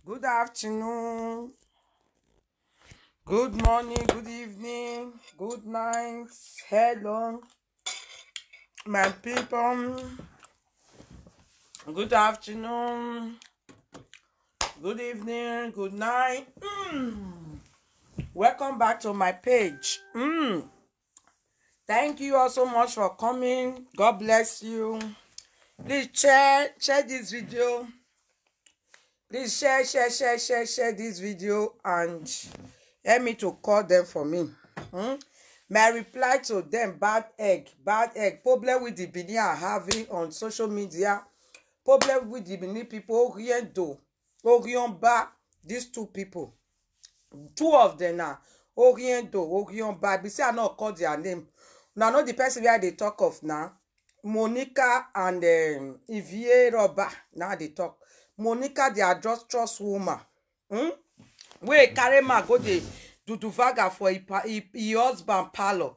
Good afternoon. Good morning, good evening, good night. Hello, my people. Good afternoon, good evening, good night. Mm. Welcome back to my page. Mm. Thank you all so much for coming. God bless you. Please share share this video. Please share share share share share this video and help me to call them for me. Hmm? My reply to them bad egg bad egg problem with the Benin are having on social media problem with the Benin people Oriento Oriomba these two people two of them na Oriento Oriomba be say I no call their name una know the person wey I dey talk of now Monica and um, Ivie Roba now they talk Monica they are just trust woman hmm? wey carry man go dey duduvaga for e pa- e e husband parlour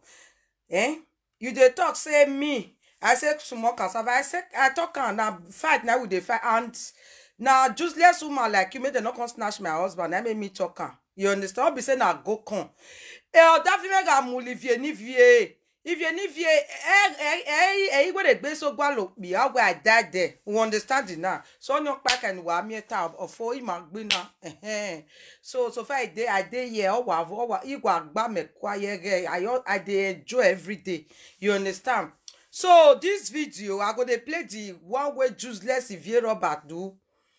eh you dey talk say me i say small cassava i say i talk am na fight na we dey fight and na useless woman like you make dem no come snatch my husband na make me talk am you understand no be say na go come ẹ ọ̀dà fi mẹ́ga mu livie nivie ivie nivie ẹ ẹ ẹ ẹyin wey dey gbé sógbà lò pì á wẹ àdá dẹ we understand it now so onion pack and wàá miẹta ọ̀fọ̀ ìmọ̀ gbé na ẹ̀hẹ́n. so so far i dey i dey here ọwà ọwà ìwà àgbà mẹkọ ayẹyẹ i al- i dey enjoy everyday you understand so this video i go dey play the one wey useless ivie robert do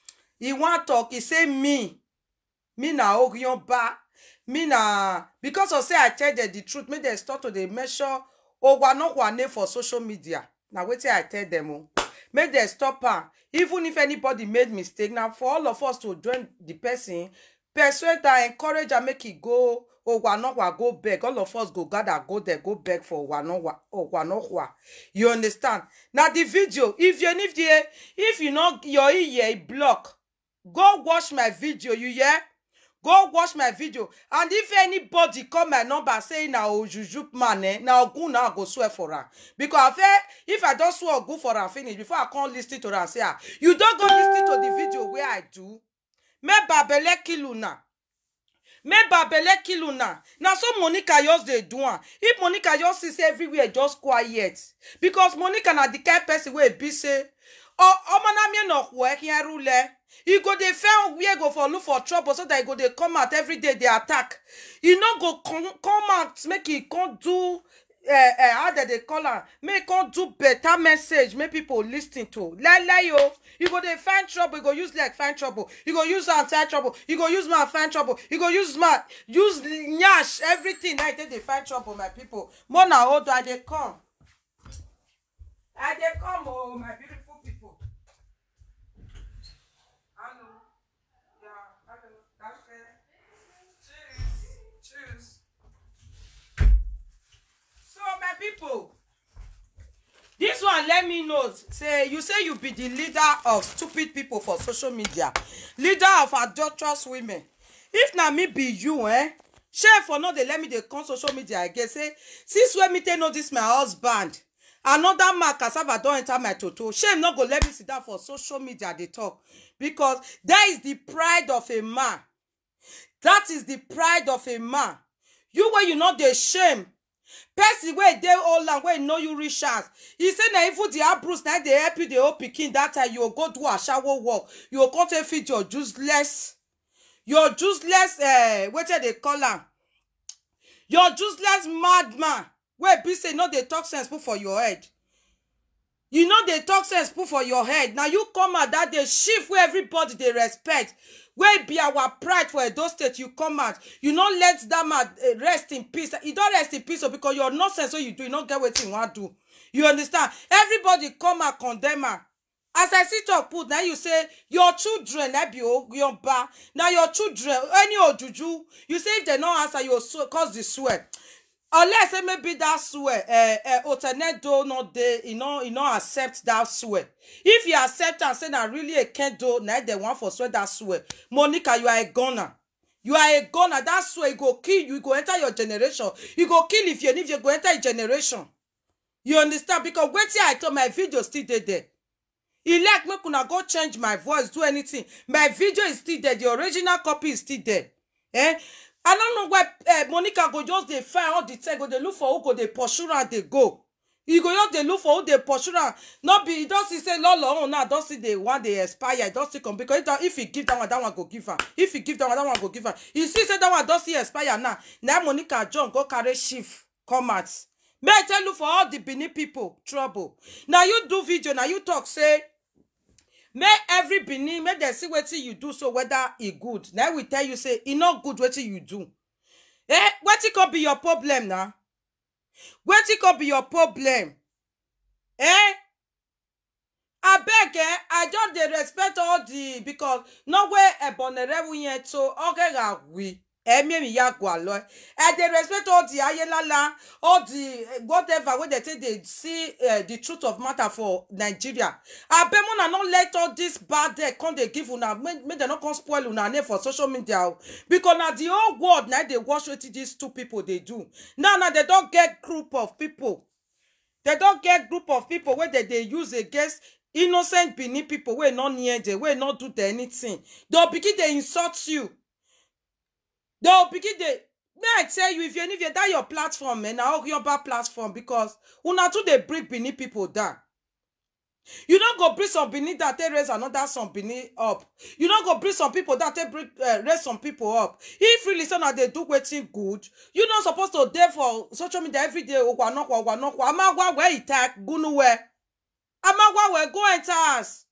e wan talk e say me me na orionba me na because of say i tell dem the truth make dem start to dey measure owanokwane for social media na wetin i tell dem o make dem stop am even if anybody made mistake na for all of us to join the person persuade am encourage am make e go owanokwa go beg all of us go gather go there go beg for owanokwa owanokwa you understand na the video if you if you if you no your ear e block go watch my video you hear go watch my video and if anybody call my number say na ojuju man eh na ogun na i go swear for am because i fe if i don swear ogun for am finish before i come lis ten to am say ah you don go lis ten to the video wey i do make babele kill una make babele kill una na so monica just dey do am if monica just see say everywhere just quiet because monica na the kind person wey be say ọmọnamie na ọkwụ ehia rule e go dey find where go for look for trouble so that e go dey come out every day dey attack e no go come come out make e come do uh, uh, how dem dey call am make e come do better message make people lis ten to lai o you go dey find trouble you go use leg find trouble you go use hand find trouble you go use mouth find trouble you go use mouth use nyash everything na you take dey find trouble my people more na hold on i dey come i dey come o my beautiful people. Hallo. Ja, hallo. Danke. Tschüss. Tschüss. So, my people, this one let me know. Say, you say you be the leader of stupid people for social media. Leader of adulterous women. If na me be you, eh? Share for no dey let me dey come social media again. Say, since when me take know this my husband, another man cassava don enter my toto shame no go let me sit down for social media dey talk because that is the pride of a man that is the pride of a man you wey you no dey shame person wey dey old land wey know you reach house e say na even the abros na dey help you dey hold pikin that time you go go do ashawo work you go come take feed your useless your useless uh, wetin dey call am your useless madman wey be say no dey talk sense put for your head you no dey talk sense put for your head na you come out that day shift wey everybody dey respect wey be our pride for edo state you come out you no let that man eh, rest in peace e don rest in peace o because your nonsense wey you do you no get wetin you wan do you understand everybody come out condemn am as i see talk put na you say your children na be ogunba na your children any ojuju you say if dem no answer you go swe- cause the swear unless say maybe that swear uh, uh, otenedo no dey e no e no accept that swear if you accept am say na really a kendo na dem wan for swear that swear monica you are a gunner you are a gunner that swear e go kill you e go enter your generation e go kill if you if you go enter your generation you understand because wetin i talk my video still dey there e like make una go change my voice do anything my video is still there the original copy is still there eh i no know why uh, monica go just dey find all the time go dey look for who go dey pursue am dey go e go just dey look for who dey pursue am no be e don see say lolo own now don see the one dey expire e don still come because if that- if e give that one that one go give am if e give that one that one go give am e see say that one don still expire now na monica john go carry shift come out make i tell you for all the benin people trouble na you do video na you talk say make every benin make dem see wetin you do so whether e good na we tell you say e no good wetin you do eh wetin come be your problem na wetin come be your problem eh abeg eh i just dey respect all the because no wey ebonere yẹn to ọgẹra wi ẹmí mi ya gwa lọ i dey respect all the ayelala all the eh, whatever wey dey take dey see uh, the truth of matter for nigeria abeg una no let all this bad dey come dey give una make make dem no come spoil una name for social media o because na the whole world na dey watch wetin these two people dey do now na dem don get group of people dem don get group of people wey dem dey use against innocent benin people wey no near dem wey no do dem anything dem begin dey insult you dem begin dey may i tell you if you if you that your platform eh na orioba platform because una too dey bring benin people down you no go bring some benin down take raise another some benin up you no go bring some people down take bring uh, raise some people up if really say una dey do wetin good you no suppose to dey for social media everyday ogwanokwa ogwanokwa amagwa where e tak gunuwe amagwa where go enter house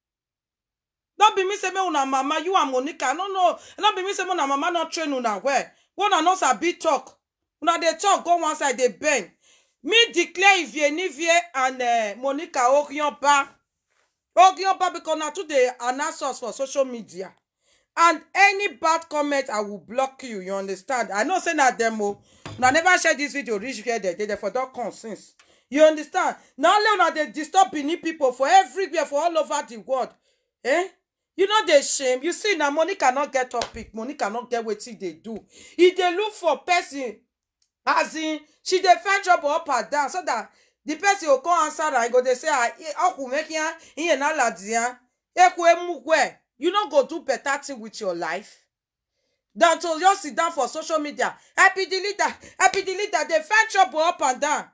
no be me say make una mama you and monica no no no be me say make una mama no train una well una no sabi talk una dey talk go one side dey bend me declare ivienivie and uh, monica orionba orionba because na too dey announce us for social media and any bad comment i will block you you understand i know say na dem o una never share this video reach where dem dey dem for don come since you understand na only una dey disturb benin people for everywhere for all over the world eh you no dey shame you see na monica no get topic monica no get wetin e dey do e dey look for person as in she dey find trouble up and down so that the person go come answer am e go dey say ah ọkùnrin ihe na ladia ekwe emugwe you no go do better thing with your life than to just sit down for social media i be the leader i be the leader dey find trouble up and down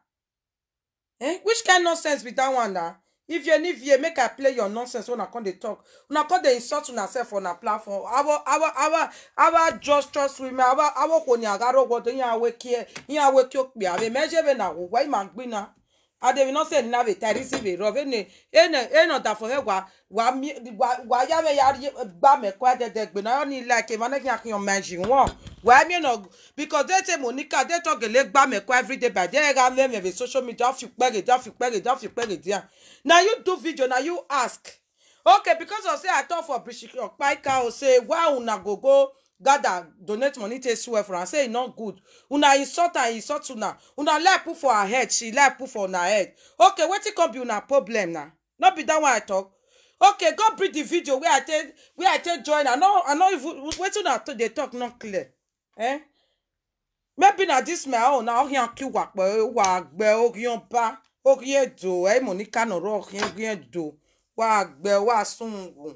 eh which kind nonsense be that one na if you need you make i play your nonsense when i come dey talk una come dey insult una sef for una platform awo awo awo awo just trust women awo awo kò ní àgárò gbọdọ yín awo kí ẹ yín awo kí ó pè àwẹ mẹjẹbẹ náà wò wáyé máa gbin náà adebi náà sẹ ní náà bẹ tẹrí sí bẹ rọ ẹnì ẹnì ẹnì ọdàfọ mẹ wà wà mí wà wà yá mẹ yà gbà mẹkọ ẹdẹdẹ gbẹ náà ní ilé ẹkẹ ìmọ̀ náà kí n mẹjì wọn wà á mìíràn because they say monica they talk gele gbà mẹkọ everyday by there ga mẹ mẹ social media ọfi pẹrẹ dẹ ọfi pẹrẹ dẹ ọfi pẹrẹ dẹ na you do video na you ask okay because of say i talk for bishop okpaika o say why una go go gather donate money take swear for am say e no good una insult am insult una una like put for her head she like put for una head okay wetin come be una problem na no be that one i talk okay go bring the video wey i take wey i take join i no i no even wetin una to dey talk no clear eh maybe na this my own na ohin akiwa pẹ wà gbẹ ohin ba ohin edo ẹ monica nọrọ ohin ohin edo wà gbẹ wà sunwòn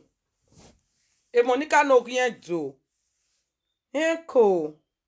ẹ monica no ohin edo ẹ kò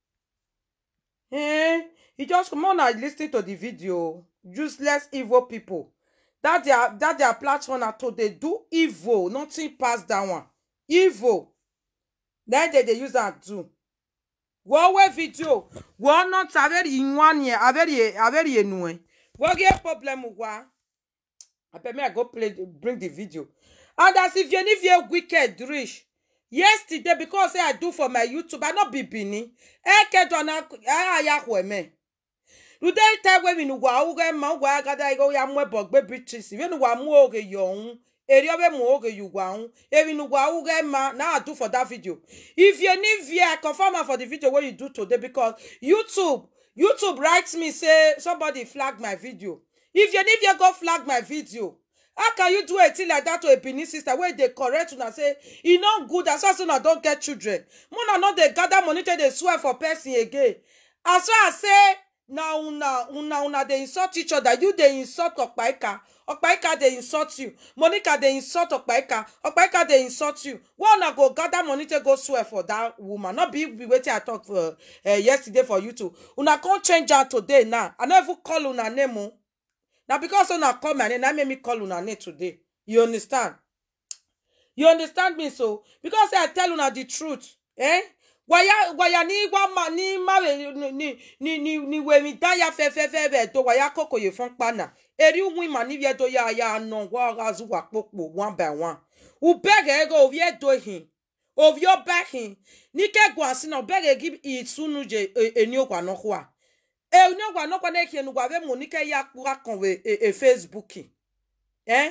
ẹ e just come on and lis ten to the video useless evil people that their that their platform na to dey do evil nothing pass that one evil na dem dey use am do wowe video wo not averi inwanie averi averi enue wo get problem wa abeg me i go play bring the video and as if you if you wicked reach yesterday because say i do for my youtube i no be benin eke dona aya kweme rude ite we mi nuwa uge ma ugwa agada igo ya mwe bogbe beatrice we nuwa mu oge yohun eri obe mu oge yuwa hun eri nuwa uge ma na i do for that video if you need via i confirm am for the video wey you do today because youtube youtube write me say somebody flag my video if you need via go flag my video how can you do a thing like that to a benin sister wey dey correct una say e no good as far as una don get children una no dey gather money take dey swear for person again as far as say na una una una dey insult each other you dey insult okpaika okpaika dey insult you monica dey insult okpaika okpaika dey insult you why una go gather money take go swear for dat woman no be be wetin i talk for uh, yesterday for youtube una come change am today now i no even call una name o na because una call my name na make me call una name today you understand you understand me so because say i tell una the truth eh waya waya ni wa ma ni mare ni ni ni ni ni we mi da ya fe fe fe be to waya koko ye fun pana eri win ma ni ye do ya ya no wa ga zu wa popo one by one u bege go vie do hin of your back hin ni ke gwa si na bege give isunu je eni okwa no kwa e ni okwa no kwa na ke nu gwa ve mo ni ke ya kura kan we e facebook eh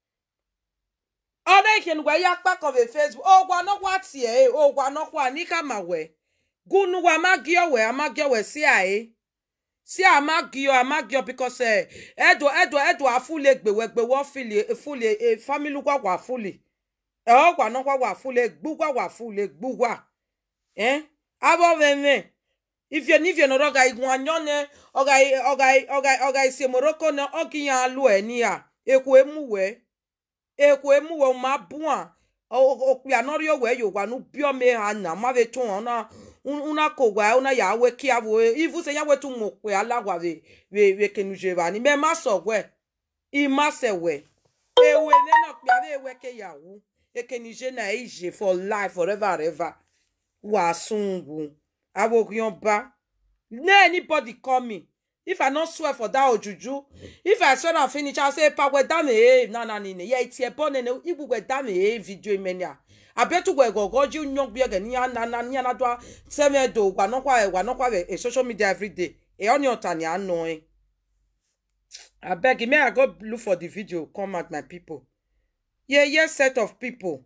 ọ na-ekenugwa ya kpakọbe facebook ọgwa nọkwa tie ọgwa nọkwa n'ike ma wee gunuwa amagio wee amagio wee si ae si amagio amagio bikos edo edo edo afule gbewe gbewe fili fuli family gwa gwa fuli e ọgwa nọkwa gwa fuli gbugwa gwa fuli gbugwa eh abo veme ifie nifie nọrọ ga igun anyone ọga ọga ọga ọga ise moroko na ọgiyan alu ẹ ni a ekwu emu wee ekwe mu wo ma bua okpia nori owe yo gwa nu bio me ha na ma ve tun ona una ko gwa una ya we ki avo ivu se ya we tu mo pe ala gwa ve ve ve kenu je ba ni me ma so gwe i ma se we ewe ne na pia ve we ke ya wu e ke ni je na ije for life forever and ever wa sungu avo yan ba ne anybody call me if i no swear for that ojuju if i swear am finish i say pa we dame e na na ni ne ye tie bo ne ne ibu we dame e video imenia abetu we gogo ji nyon bi ege ni na na ni na do seme do gwa no kwa gwa no kwa e social media every day e oni ota ni ano e abeg may i go look for the video come at my people yeah yes set of people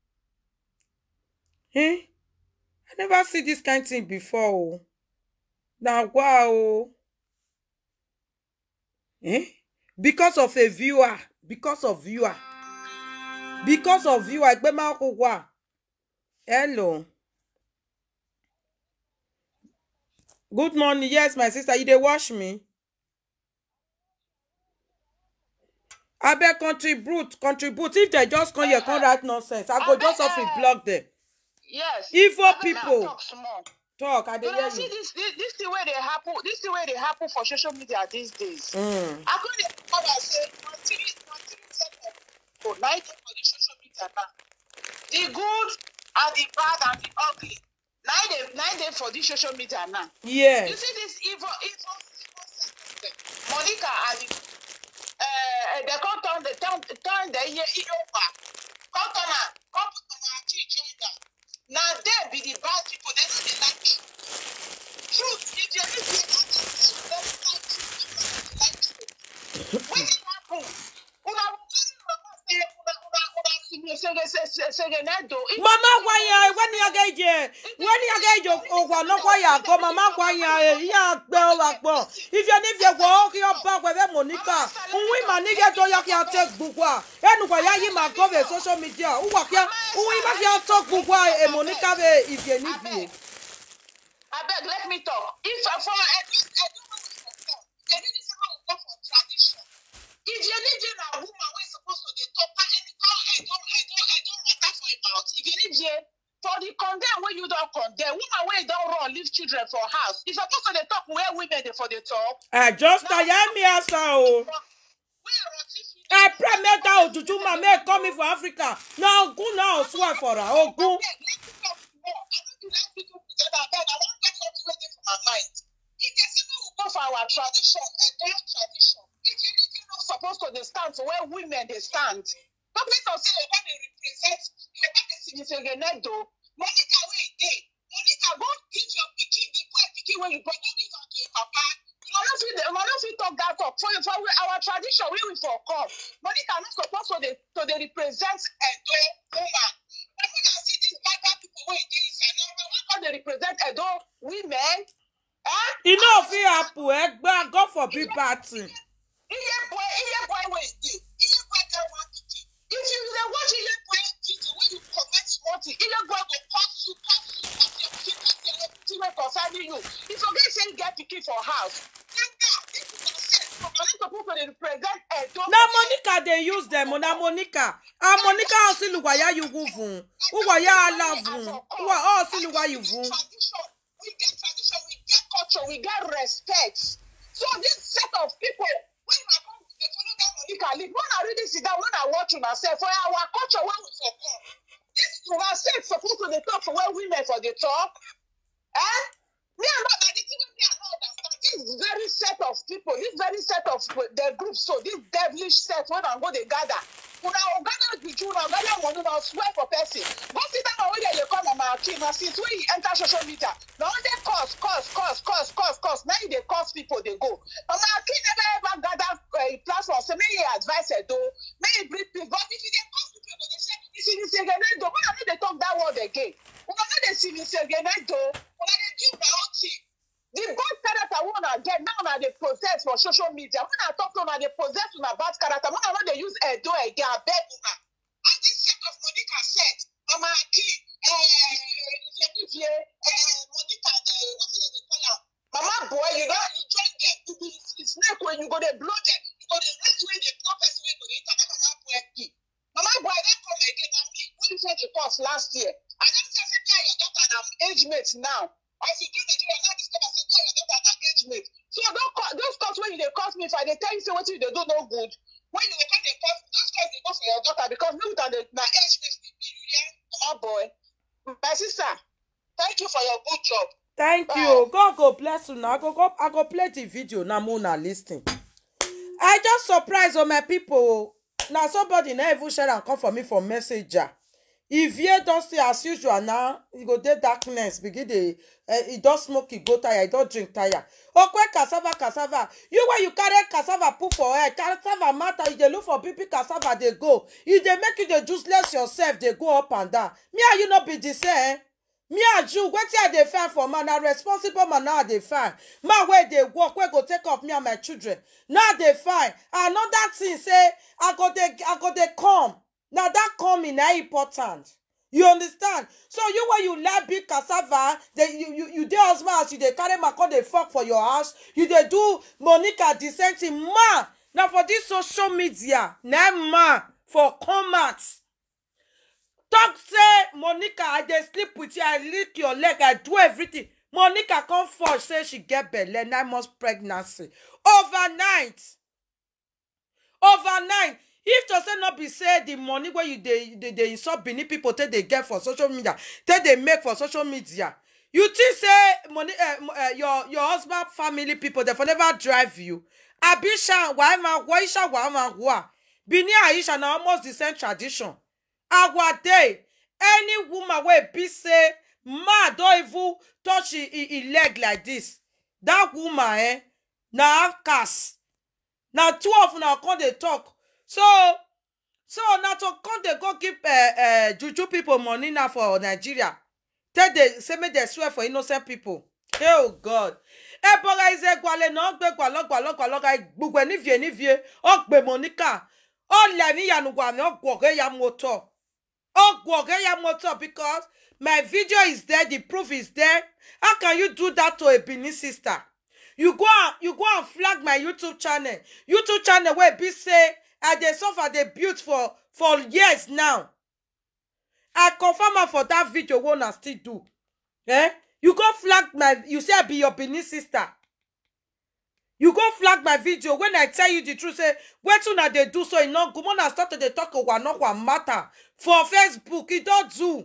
eh i never see this kind thing before o na wow eh because of a viewer because of viewer because of viewer ẹgbẹ́ máa kó wà hello good morning yes my sister you dey watch me abeg contribute contribute if dem just come here come write nonsense i go just off block dem Yes. Igbo Abeg, now people. Talk small. talk i dey You know, hear see you this, this, this thing where they happen, this thing where they happen for social media these days. mm. I couldn't come and say, no, three, no, three set of people, now you for the social media now. The good and the bad and the ugly. Now they, now they for the social media now. yes You see this evil, evil, evil set of them. Monica and the, uh, they come turn, they turn, turn the year over. Come turn am, come put on our teach other. Now they be the bad people, they don't dey like truth. Truth, if you need to know the truth, they don't like truth, they don't like truth. Wetin happen? Una carry mama say una una una sege sege sege sege nedo. If- mama gwanya wani aga ije wani aga ije ogwa nọkwa ya akọ mama gwanya ihe agbe ụwa kpọ ifie n'ifie gwa oke ọba gwebe monika nwi ma nige to ya kia te gbugwa enugwa ya yi ma gove social media ụwa kia nwi ma kia to gbugwa e monika be ifie n'ifie abeg let me talk if uh, for edo edo wey we for talk edo dey say make we go for tradition if yenije na woman wey suppose to dey talk and anyhow edo edo edo matter for im mouth if yenije for the condemn wey you don condemn woman wey don run leave children for house e suppose to dey talk where women dey for dey talk. ẹ just taya mi asa o wey roti fit. ẹ pray make that ojuju ma make come for africa na ogun na osuwa fora ogun abeg let me talk small i no dey like people together abeg i wan get something wey dey for my mind if dey say make we go for our tradition edo tradition if you need to no suppose to dey stand for where women dey stand no place of say yoruba dey represent yoruba dey significant nedo monica wey e dey monica go give your pikin the boy pikin wey you born go give am to your papa una no fit una no fit talk that talk for for we- our tradition wey we for come monica no suppose to dey to dey represent edo woman monica see these bad bad people wey dey inside na una wan come dey represent edo women eh e no fit happen ẹgbẹ god forbid bad thing. iye boy iye boy wey dey iye boy get one pikin if you dey watch iye boy video wey you comment small thing iye boy go curse you curse you curse your pikin curse your pikin wey concern marry you you forget say you get pikin for house na now this is your set so na you suppose to dey represent edo. na monica dey use dem o na monica ah monica osiluwa ya yugu vun uwa ya ala vun uwa osiluwa yu vun. tradition we get tradition we get culture we get respect so this set of people wey una come dey follow that monica lead when i really sit down when i watch una sef for our culture wey we for come this una sef suppose to dey talk for where women for dey talk eh me and my na the thing wey me i no understand this very set of people this very set of the group so this devilish set wey una go dey gather una go gather juju una go gather money una swear for person go sit down wey dem dey call mama akin na since wey e enter social media na only cause cause cause cause cause cause na e dey cause people dey go mama akin never ever gather uh, platform say make e advice edo make e bring peace but if e dey cause people go dey say isinisegenedo una no dey talk that word again una no dey sinisegenedo una dey do una own thing the bad character wey una get now una dey possess for social media when i talk say una dey possess una bad character when i no dey use edo again abeg una all this set of monica set mama akin ifeanifie monica uh, wetin dem dey call am mama boy you don you join dem you be you snake wey you go dey blow dem you go dey rate wey dey blow person wey go dey enter that mama boy be mama boy don come again na me wey you say dey cause last year i don say say me and your daughter na age mate now as you do nigeria now discover say me and your daughter na age mate so don call those calls wey you dey cause me if i dey tell you say wetin you dey do no good when you dey come dey cause those calls dey go for your daughter because me with am dey na age mate we be you hear mama boy my sister thank you for your good job thank Bye. you god go bless una i go go i go play the video na mo una lis ten i just surprise o my people o na somebody na even share am come for me for messenger if ye don stay as usual now e go dey darkness begin dey uh, e don smoke e go tire e don drink tire okwe cassava cassava you wey you carry cassava put for head cassava matter you dey look for big big cassava dey go e dey make you dey useless yourself dey go up and down me and you no be the same me and you wetin i dey find for man na responsible man na i dey find man wey dey work wey go take off me and my children na i dey find another thing say i go dey i go dey come na that coming na important you understand so you wey you like big cassava dey you you you dey husband as you dey carry man come dey fok for your house you dey do monica the same thing man na for this social media na man for come out talk say monica i dey sleep with you i lick your leg i do everything monica come fall say she get belle nine months pregnancy overnight overnight if to say no be say the money wey you dey dey dey insult benin people take dey get for social media take dey make for social media you think say money uh, uh, your your husband family people dey for never drive you abisha wahima waisha wahima wa benin aisha na almost the same tradition our day any woman wey be say man don even touch e e e leg like this that woman eh na outcast na two of una come dey talk so so na to come dey go give uh, uh, juju people money now for nigeria take dey say make dem swear for innocent people oh god ebora izegwale na ogbe gwalogwalogwaloga gbugbe nivie nivie ogbe monica ole ni yanugwami ogwoge ya motor ogwoge ya motor because my video is there the proof is there how can you do that to a benin sister you go and you go and flag my youtube channel youtube channel wey be say i dey suffer dey build for for years now i confirm am for that video wey una still do eh you go flag my you say i be your benin sister you go flag my video when i tell you the truth say wetin una dey do so e no good una start to dey talk owanokwa matter for facebook e don do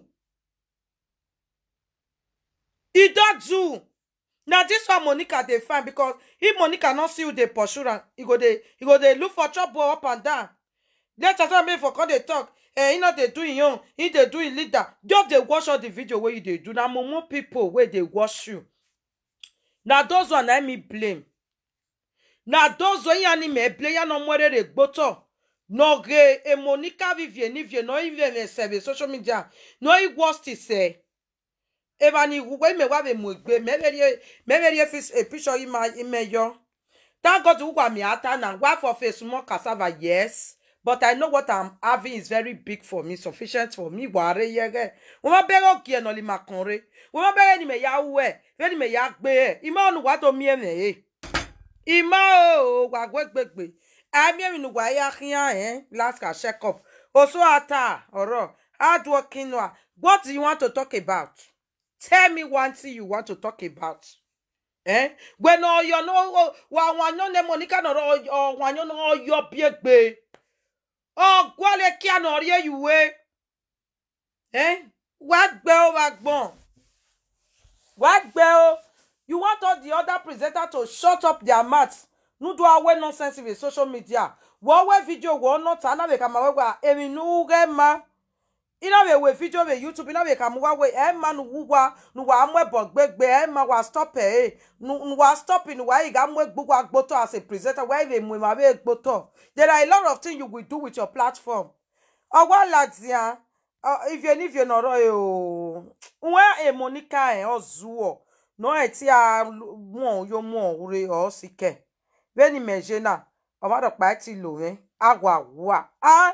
e don do na dis one monica dey find because if monica no see who dey pursue am e go dey e go dey look for trouble up and down later time make for come dey talk eh e no dey do im own e dey do im leader just dey watch all the video wey you dey do na mumu pipo wey dey watch you na those one na me blame na those wey yani me blame ya no mwerere gboto no ge e monica vivie nivie no ivie me sebe social media no i worst se eba ni igwe me wa be mu egbe meberie meberie fis a picture ima imeyo thank god ugwa mi ata na gwa for face mo cassava yes but i know what i'm having is very big for me sufficient for me wàá rẹ yẹrẹ wọn bá bẹrẹ òkè ẹ nọlì máa kàn rẹ wọn bá bẹrẹ ni mẹ ya wú ẹ fẹ ni mẹ ya gbé ẹ ìmọ ọnù wàá tó mí ẹ mẹ ẹ ìmọ o wà gbẹgbẹgbẹ àmì ẹ̀mí ni wàá yá kíá ẹ last ka check up oṣù ata ọ̀rọ̀ hard working wa what do you want to talk about tell me one thing you want to talk about. Eh? When all you know, wa wanyo ne monica no or wanyo no yo biegbe. Oh, gwale kia no rie you we. Eh? What gbe o wa gbon? What gbe o? You want all the other presenter to shut up their mouths. No do away nonsense with social media. Wo we video wo no ta na be kama we wa emi nu ge ma. ina we we video we youtube ina we kamu wa we e ma nu wuwa nu wa mu ebo gbegbe e ma wa stop e nu nu wa stop nu wa iga mu gbogbo agboto as a presenter where we mu ma we gboto there are a lot of things you will do with your platform owa latia uh, if you if you no ro e o nwe e monica e ozuo no e ti a mu yo mu ore o sike we ni meje na o ma do pa ti lo we agwa wa ah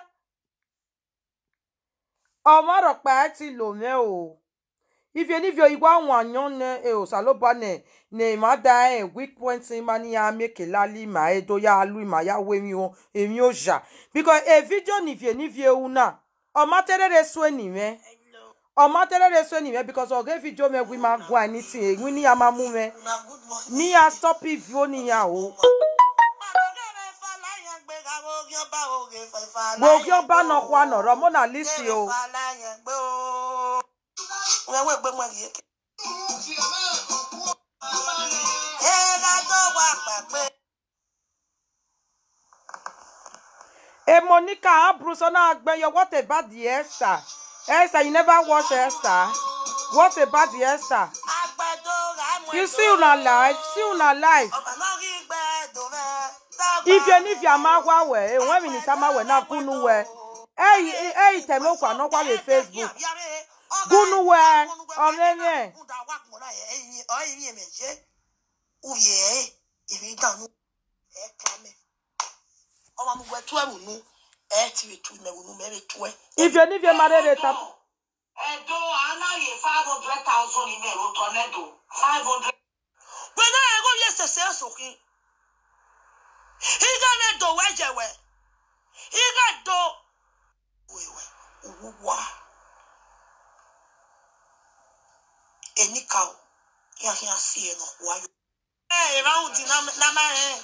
ọmọrọpẹ ti lò mẹ o ifie nifio igwe àwọn àyàn ne e o saloba ne ne ma da e weak point ma ni ya meke lali ma e do ya lu ma ya we mi o emi o ja because e video nifie nifie una ọmọ terere so ni me ọmọ terere so ni me because oge video me we ma go anything e ni ya ma mu me ni ya stop if o ni ya o gbogbo ọba nọ kwa nọrọ mụ na lisi o e monica abruso na agbeyo what about the esther esther you never watch esther what about the esther you see una life see una life ifie n'ifie amagwa we enwe minita ma we na gunu we eyi eyi teme okwa n'ọkwa le facebook gunu we ọmụmụ ifie n'ifie mara ere ta Ẹ̀dọ́ aláyè five hundred thousand ní ẹ̀rọ tọ́nẹ́dọ̀ five hundred. Gbẹ̀dọ̀ ẹ̀rọ yẹ sẹ̀sẹ̀ sókè. Iga ne do wejewe. Iga do wewe uwa. Enika o. Ya ya si e no wa yo. Eh, round na na ma eh.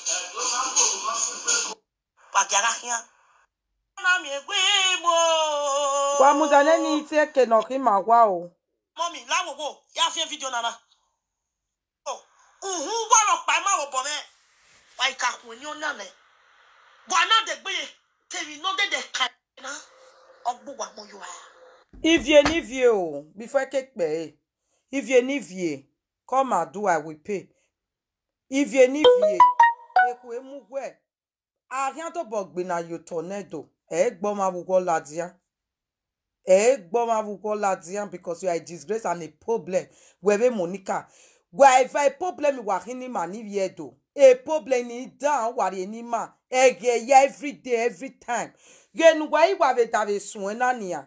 Pagara hia. Na mi egbe mo. gwa mụzane na iti eke nọ ka ịma gwa o Mommy, láwo wo, ya fi fídíò nana. Oh, uhun wọ́rọ̀ pa ẹ má wọ̀ bọ̀ mẹ́. Wà ìka kùn ní ọ̀nà rẹ̀. Bọ̀ àná dẹ̀ gbé yẹ, tèmi náà dẹ̀ dẹ̀ ka ẹ̀ náà. Ọgbọ́n wà mọ́ yọ ẹ̀. ivie n'ivie o before eke kpe e ivie n'ivie come and do i will pay ivie n'ivie ekwu emugwe ahịa tó bọ̀ gbé na yo tornado ẹ̀ gbọ́ ma wugwo ladia ẹ̀ gbọ́ ma wugwo ladia because you are a disgrace and a problem wẹ̀rẹ̀ monica wà ẹ̀fẹ̀ a problem wà híní mà n'ivie do a problem ní down wà rẹ̀ ní mà ẹ̀gẹ̀ ya every day every time yẹnu wà ìwà rẹ̀ dàbẹ̀ sùn ẹ̀ náà nìyà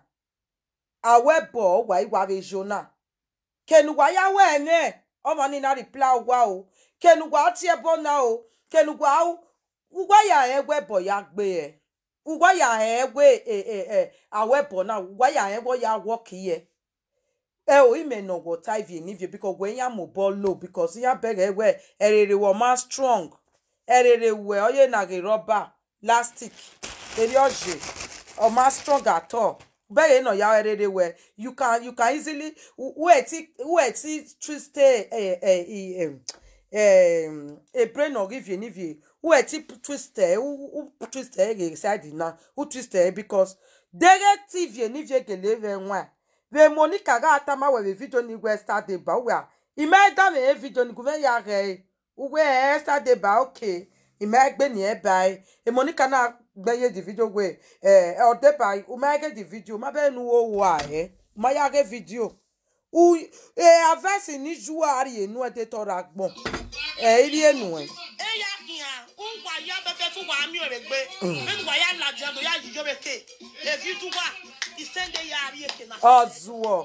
awebo wa iwa be jona kenugwa ya we ne omo ni na reply wa o kenugwa ti e bona o kenugwa u ugwa ya egwe bo ya gbe e ugwa ya egwe e e e awebo na ugwa ya egwo ya work here e o ime no go tie ni vie because when ya mo ball low because ya bere we erere wo ma strong erere we oye na ge rubber plastic eri oje o ma strong at all bẹ́ẹ̀ náà yà rere wẹ̀ you can you can easily wẹ̀ tí wẹ̀ tí twist ẹ̀ ẹ̀ ẹ̀ ẹ̀ brain or give you nivie wẹ̀ tí twist ẹ̀ who twist ẹ̀ ẹ̀ side na who twist ẹ̀ because dere tv nivie gele vẹ̀ nwa vẹ̀ monica ga atama wẹ̀ vẹ̀ video ni wẹ̀ start dey ba wẹ̀ ìmọ̀ ẹ̀ dá mi ẹ̀ video ni gùnfẹ̀ yà rẹ̀ wẹ̀ ẹ̀ start dey ba okay ìmọ̀ ẹ̀ gbẹ̀ ni ẹ̀ bá ẹ̀ ẹ̀ monica náà gbẹ̀yẹ̀ di video wẹ̀ ẹ̀ ọ̀dẹ́ bá o máa gẹ̀ di video má bẹ́ẹ̀ nu wo wo àyẹ́ o máa yá gẹ̀ video u ẹ̀ avẹ́sì ní ju àárí ẹ̀nu ẹ̀ tẹ́ tọ́ra gbọ̀n ẹ̀ ilé ẹ̀nu ẹ̀. Eya kia, un wà yá bẹ́bẹ́ fún wàá mi ò rẹ̀ gbé bẹ́ẹ̀ wà yá làjẹ́ lọ yá yíyọ́ bẹ́ ké èfi tún wà ìsẹ́ndé yá àrí èké náà. Ọ̀zùwọ̀.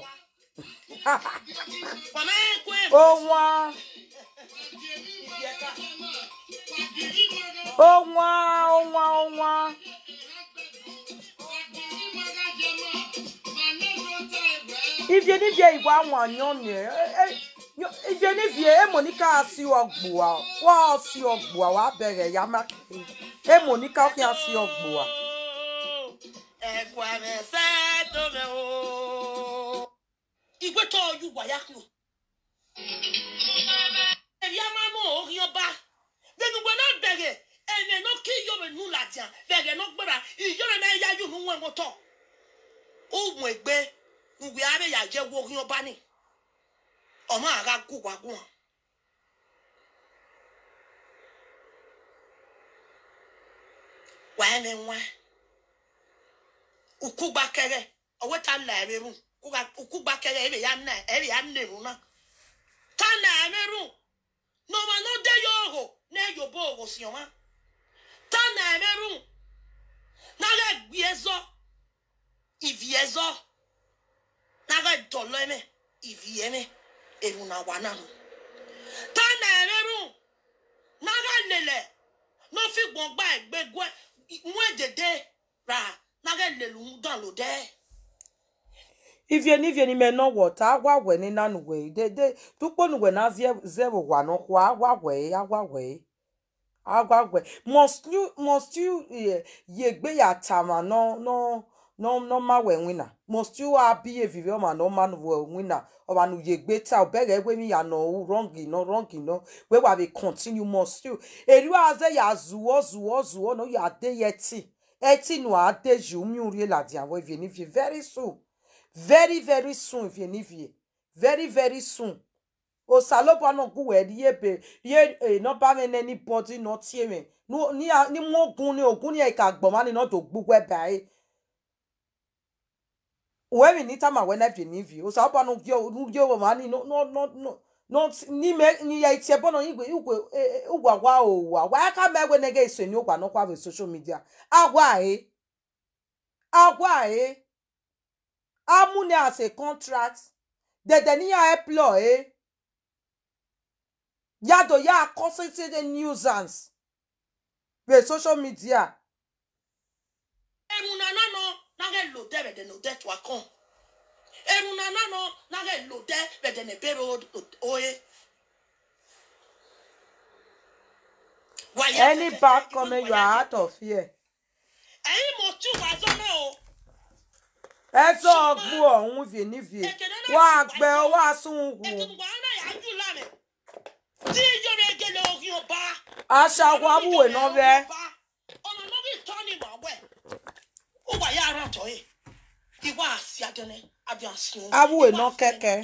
Wàmẹ́ kó ẹ̀ Ó wọ́n. ìdí ẹ̀ka. Ó wọ́n. Ó wọ́n. Ó wọ́n. Ivie nivie igwe anwa nyonye. Ivie nivie emonika asi ogbua. Wa asi ogbua wa bere ya ma. Emonika ki asi ogbua. ẹ̀kọ́ ẹ̀fẹ́ tó mẹ́ o. ìgbé tó ojú wàyà kù. ẹ̀rí a máa mú orí ọba. gbẹnugbẹ náà bẹ̀rẹ̀ ẹ̀rẹ̀ náà kí yọ̀rọ̀ nù làjà bẹ̀rẹ̀ náà gbéra ìyọ̀rọ̀ náà yá yóò nù wọn wọn tọ̀. ó mú ẹgbẹ́ ìwé arẹ yà jẹ́ wo orí ọba ni. ọmọ àrà kú wà gùn. wàá ní wọn ukugbakẹrẹ ọwọ ta na ẹrẹrù ukugbakẹrẹ ẹrẹ ya na ẹrẹ ya nẹrù náà ta na ẹrẹrù nọmọ náà dé yòòrò náà yòbó òrò sí ọmọ ta na ẹrẹrù náà gbé ẹzọ ìvì ẹzọ náà dọlọ ẹmẹ ìvì ẹmẹ èrù náà wà náà ta na ẹrẹrù náà lélẹ náà fi gbọngbà ẹgbẹgbẹ wọn dèdè rà náà lèlù ń dàn ló dẹ. Ivie nivie ni me no water. Agwa we ni nanu we. De de. Tukpo nu we na vie zero wa no kwa. Agwa we. Agwa we. Agwa we. Must you must you ye ye gbe ya tama no no no no ma we wina. Must you a be a vivio ma no man we wina. Oba nu ye gbe ta obere we mi ya no wrong no wrong no. We wa be continue must you. Eri wa ze ya zuo zuo zuo no ya de yeti. Eti nu a de ju mi uri la dia we vie ni vie very soon. very very soon if you need you very very soon o salopo no gu we ye be ye e no ba me anybody no tie me no ni a- ni mo gun ni ogun ni e ka gbo ma ni no to gbugwe bai we mi ni tama we na if you need you o salopo no gyo no gyo ma ni no no no no no t- ni me ni ya itie bono igwe igwe ugwa wa o wa wa ka me we nege iso ni ugwa no kwa be social media agwa e agwa e amúni as a contract dẹ̀dẹ̀ níyà employ yàtọ̀ yà concentrate nuisance with social media ẹrù nana nọ n'agẹ lò dẹ bẹdẹ nò dẹ tó a kàn ẹrù nana nọ n'agẹ lò dẹ bẹdẹ nẹ bẹrẹ oye. Wàyà any fẹfẹ bad fẹ, comment ìwé you wàyà are fẹ. out of here ẹ̀yin mo tún wà sọ́nà o. ẹ sọ ọgbó ọ̀hún fìnífìí wọ́n á gbẹ wọ́n á sún wù ètùtù wàhálà yà á jù lánàá. tí ìjọba egele orin ọba. aṣọ àwọn abúwé náà bẹ ọ̀nà náà bí tọ́ ni màá wẹ̀. ó wà yà ara tọ́ yìí. ìwà àti adẹ́nẹ́ adé àsìn. Abúwé náà kẹ́kẹ́.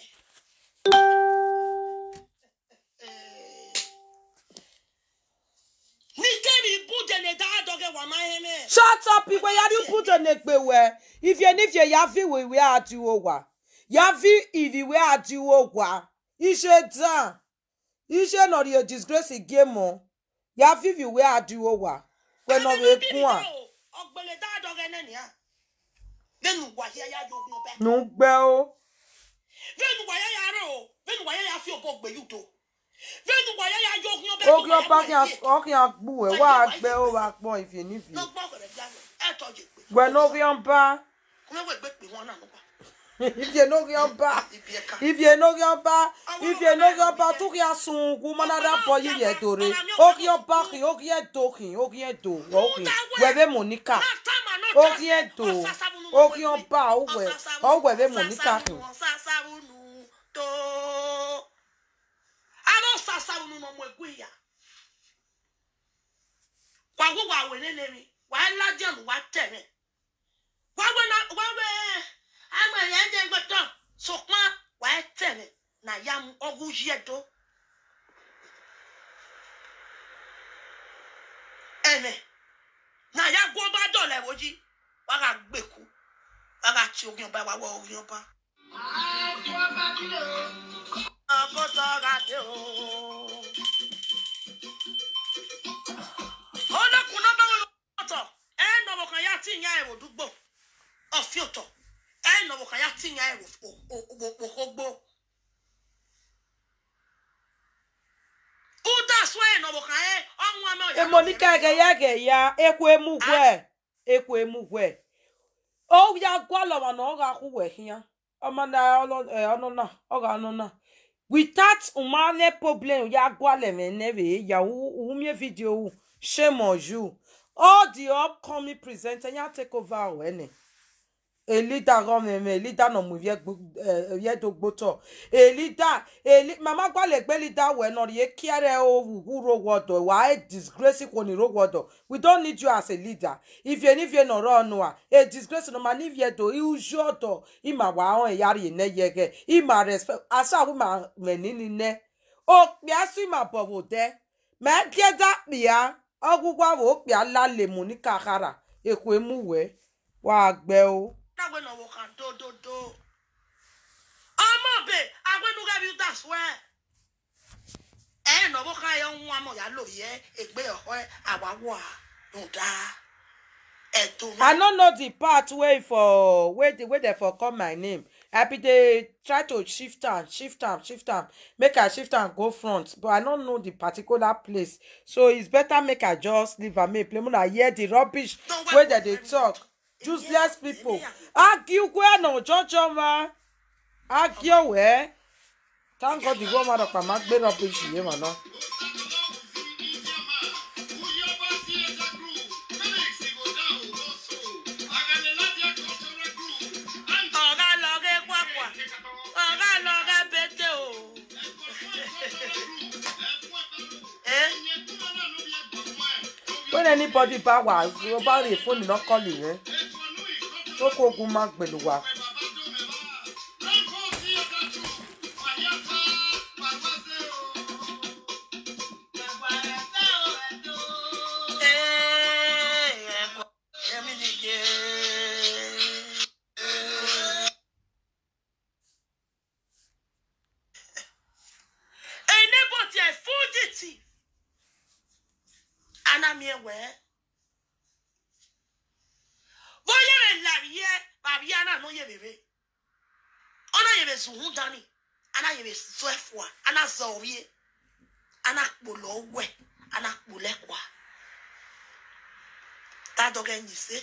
ní kẹ́mi bújẹ̀lẹ̀ dáadọ́gẹ̀ wà máa ń hẹ́mẹ́. shut up igwe ya ni put on ekpe we ifie nifie ya fi we we adiwo wa ya fi ivi we adiwo wa ise dan ise no ri o disgrace game o ya fi vi we adiwo wa we no we kun a ọgbẹ̀lẹ̀ dáadọ́gẹ̀ náà nìyà. bẹ́ẹ̀ni wàyà yà yọ ogun ọbẹ̀. nu gbe o bẹ́ẹ̀ni wàyà yà rẹ̀ o bẹ́ẹ̀ni wàyà yà fi ọ̀bọ̀ gbẹ̀yù tó. bẹ́ẹ̀ni wàyà yà yọ ogun ọbẹ̀. ogi ọba kí ọkìn agbu we wa gbe o wa pọn ifie nifie lọ́gbọ́n ọ̀rẹ́ bí alẹ́ ẹ̀ tọ́jú ìpè. we no ri ọba kúmẹ́wẹ́ gbé pè wọ́n náà nípa. ifie no ri ọba ibi ẹ̀ka. ifie no ri ọba ifie no ri ọba tu ki asun gu manada bo yi ye dore ogi ọba ki ogi edo ki ogi edo ogi we be monica ogi edo ogi ọba owe owe be monica ki Ano sasabunu no mo egwe ya. Kwa go wa we nene mi. Wa la jam wa teme. Wa we na wa we ama ya de gboto. So pa wa teme na ya mu ogu yedo. Ene. Na ya go ba dole woji. Wa ga gbeku. Wa ga ti ogun ba wa wo ogun ba. Ọkọ tọ́ra dé o. kan ya ti nya ero dugbo ofioto e no kan ya ti nya ero ogbo uda so e no kan e onwa me emonika ege ya ge ya ekwu emugwe ekwu emugwe o ya gwala ma na ọ ga-akwụ hia ọma na ọnụ na ọ ga-anụ na without umane problem ya gwala me neve ya umie video shame on you all the upcoming presenter ya take over wene a leader government a leader no mu vie vie do gboto a leader a li mama gwale gbe leader we no ye kiare o wu ro wodo wa e disgrace ko ni ro wodo we don't need you as a leader if you if you no run wa a disgrace no man if you do you sure do i ma wa on yari ne yege i ma respect asa wu ma menini ne o pia si ma bobo de me kieda pia ogugwa wo pia la le mu ni kakara ekwe mu we wa gbe o dagbe no wo kan do do do ọmọ be agbenu ga bi that's where ẹ no wo kan yo nwa mo ya lo ye egbe oho awawo a no da e to i no know the part wey for wey the wey dem for call my name i bin dey try to shift am shift am shift am make i shift am go front but i no know the particular place so it's better make i just leave am make play una hear the rubbish wey dem dey talk useless people argue kwe na ojojo ma argue we thank god the woman ọ̀pá máa gbé rubbish yìí mà náà. ọ̀gá lọ gé kwakwa ọ̀gá lọ gé pété o. Eh? when anybody bá wà ó bá rí fóònù náà kọ́lì yẹn tó kó ogun máa gbèlú wa. ana yere so efua ana zorie ana kpolo we ana kpolekwa ta doge nyise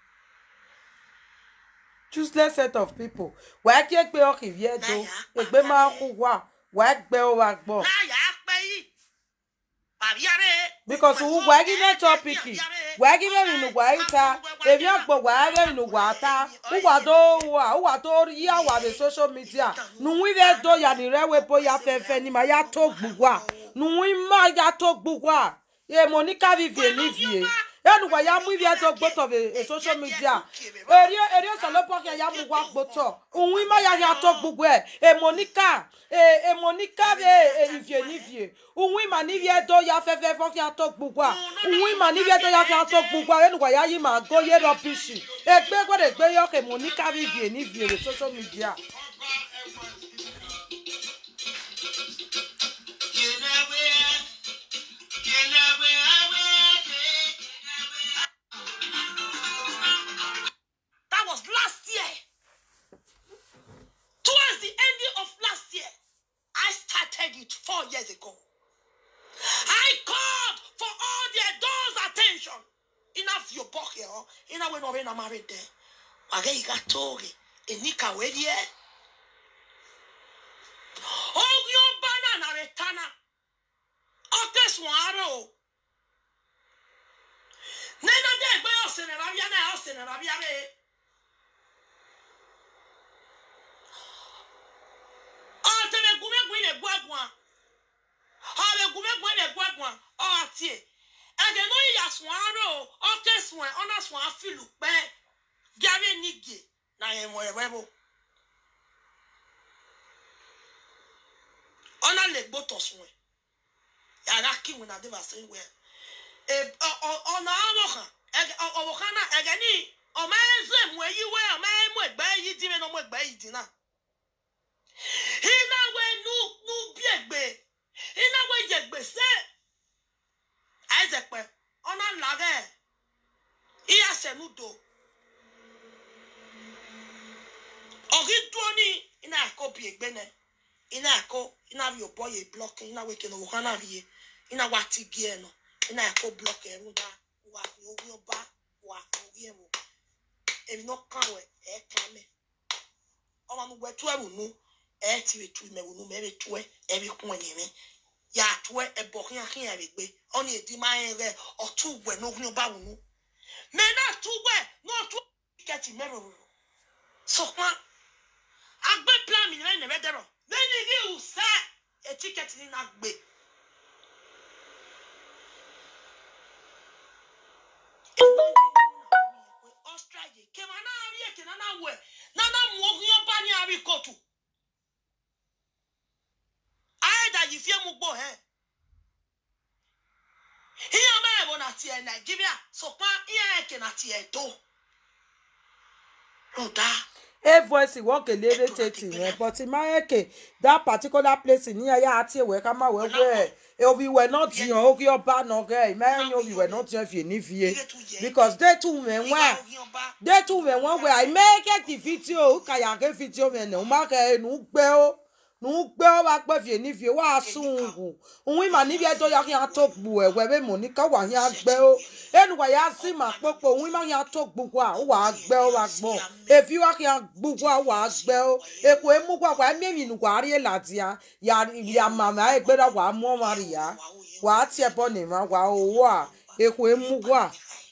useless set of people wàá kí ẹ pé ọkì rí ẹ tó ègbé máa kú wá wàá gbẹ ọ wá gbọ. na ya pe yi bàbíyàrá because wù wàá gí náà tọ́pìkì wàá gí mẹ́rin nù wàá yí ta èmi ọ̀pọ̀ wàá rẹ́rìn nù wàá ta wùwà tó wà wùwà tó yí àwà rẹ̀ social media nùwí rẹ̀ tó yà ní rẹ̀ wẹ̀ bóyá fẹ́fẹ́ ni màá yá tó gbùgbà nùwí má yá tó gbùgbà èmo ní káfífì nífìyè yẹnu wà yá mú ìfìyà tó gbótọ̀ ẹ̀ social media èrè èrè sọlọ́pọ̀ kẹ́ yá mú wá gbótọ̀ òun má yá yá tó gbùgbà ẹ̀ èmo ní ká èmo ní káfífì nífìyè nífìyè òun mà nífìyà tó yá fẹ́fẹ́ fọ́kẹ́ tó gbùgbà òun mà nífìyà tó yá fẹ́ tó gbùgbà yẹnu wà yá yí mà góyè rọbìṣì ègbé gbọ́dọ̀ gbé yọ kẹ́ mo ní káfífì nífìyè rẹ̀ social media. That was last year. Towards the ending of last year, I started it four years ago. I called for all the adults' attention. Enough your book here, in a way, no, I'm married there. Wage you got told enika wedie. Oh, your banana retana. Okay, swaro. Nena de gbe osene rabia na osene rabia re. ọtẹlẹ gúnmẹgùn ilẹ gbọgbọn ọbẹ gúnmẹgùn ilẹ gbọgbọn ọtí ẹgẹ náà yíyà sùn arọ ọkẹ sùn ẹ ọnà sùn àfìlù pẹ gàrí nìgè nà ẹwọn ẹwẹ bò ọnà lè gbótọ sùn ẹ yàrá kíwìn náà débà sí wẹ ọ̀nà ọwọ́ kan ọwọ́ kan náà ẹgẹ ní ọmọ ẹ ń sèmù ẹyí wẹ ọmọ ẹ mú ẹgbẹ yìí dín mi náà mú ẹgbẹ yìí dín náà inawe nu nu biegbe inawe yegbese aizekpe ọna lage iya senu do ọgị dụọ ni ina akọ bi egbe ne ina akọ ina bi ọbọ ye blọk ina weke na wọha na bi ye ina wa ti gi ẹ nọ ina akọ blọk ẹrú da wà ní orí ọba wà ní orí ẹmu èmi náà kàn wẹ ẹ kàn mẹ ọmọ mi wẹ tú ẹrù nu ẹ ti rè tu ìmẹ̀wò nu mẹ́rẹ̀ tú ẹ ẹ rí kún ẹ̀yìn mi yà á tú ẹ ẹ bọ̀ kí n kí n rè gbé ọ ní èdè máa ń rẹ ọtú wẹ̀ ní orí ọba wù nu mẹ náà tú wẹ̀ náà tú kẹtì mẹ́rẹ̀ wò sọ̀kan agbe plan mi lẹ́yìn ẹ̀rẹ́ dẹ̀rọ̀ lẹ́yìn ní ìwùsẹ́ etí kẹtì ní náà gbé. Australia kema náà rí èké náà náà wẹ̀ náà náà mú ogun ọba ní àrí kóòtù. Ayédà yìí fi mú gbọ́ ẹ̀. Ìyá mẹ́rin bọ̀ náà tiẹ̀ Nàìjíríà sọ̀pá ìyá ẹ̀kẹ́ náà tiẹ̀ tó. Rọ̀dá. a voice wọ́n kèlè irritate yẹn but mayeke that particular place ní ẹ̀yà àti ìwẹ̀ ká má wẹ̀ wẹ̀ obi wẹ̀ náà tiyan orí ọba náà gẹ̀ mẹ́rin obi wẹ̀ náà tiyan fìyè nífìyè because they too mẹ̀ wá they too mẹ̀ wọ́n wẹ̀ àìmẹ́kẹ́ ti fídíò kàyàkẹ́ fídíò mẹ̀ nà ó má kẹ́ ẹ̀ nù gbẹ́ ó nù gbẹ́ ó wá pẹ́ fìyè nífìyè wá sùn wù òun ìmà níbi ẹjọ́ yà kí n tó gbù ẹ̀wẹ̀ bẹ́ẹ̀ mọ̀ ní káwá yà gbẹ́ ó ẹnu wà yà sí mà pọ́pọ́ òun ìmà yà tó gbù wá ó wà á gbẹ́ ó wà gbọ́n efi wa kia gbogbo awa gbẹ o eko emu kwa kwa emi nu kwa ari lati ya ya ya mama e gbera wa mo mari ya wa ti e bo ni ma wa owo a eko emu kwa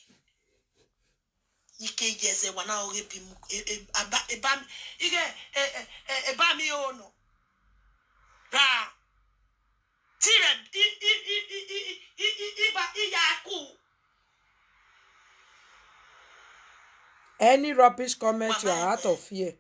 ike yeze wana oge bi mu e- e- aba eba mi ike e- e- e- eba mi o no ra tire i i i i i i i iba iya ku any rubbish comment you are out of here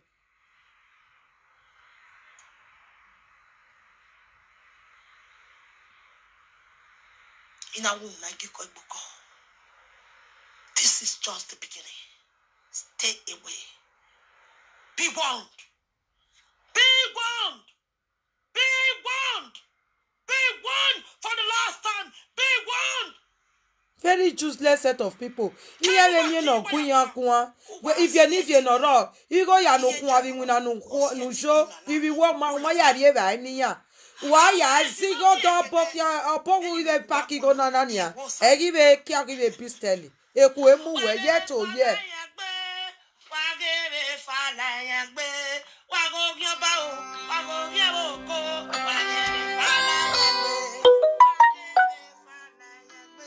ina wu na giko igbuko this is just the beginning stay away be warned be warned be warned be warned for the last time be warned very useless set of people ihe le mie no kun ya kun we if you if you no ro igo ya no kun abi wina no kun no show ibi wo ma ma ya ri e ba ni ya wa ya zigo do bo ya opo wu ile paki go na na nia e gi be ki a gi be pistol eku emu we ye to ye wagere falayagbe wagogi ọba o wagogi oko wagere falayagbe wagere falayagbe.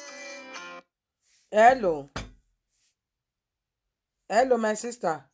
hello hello my sister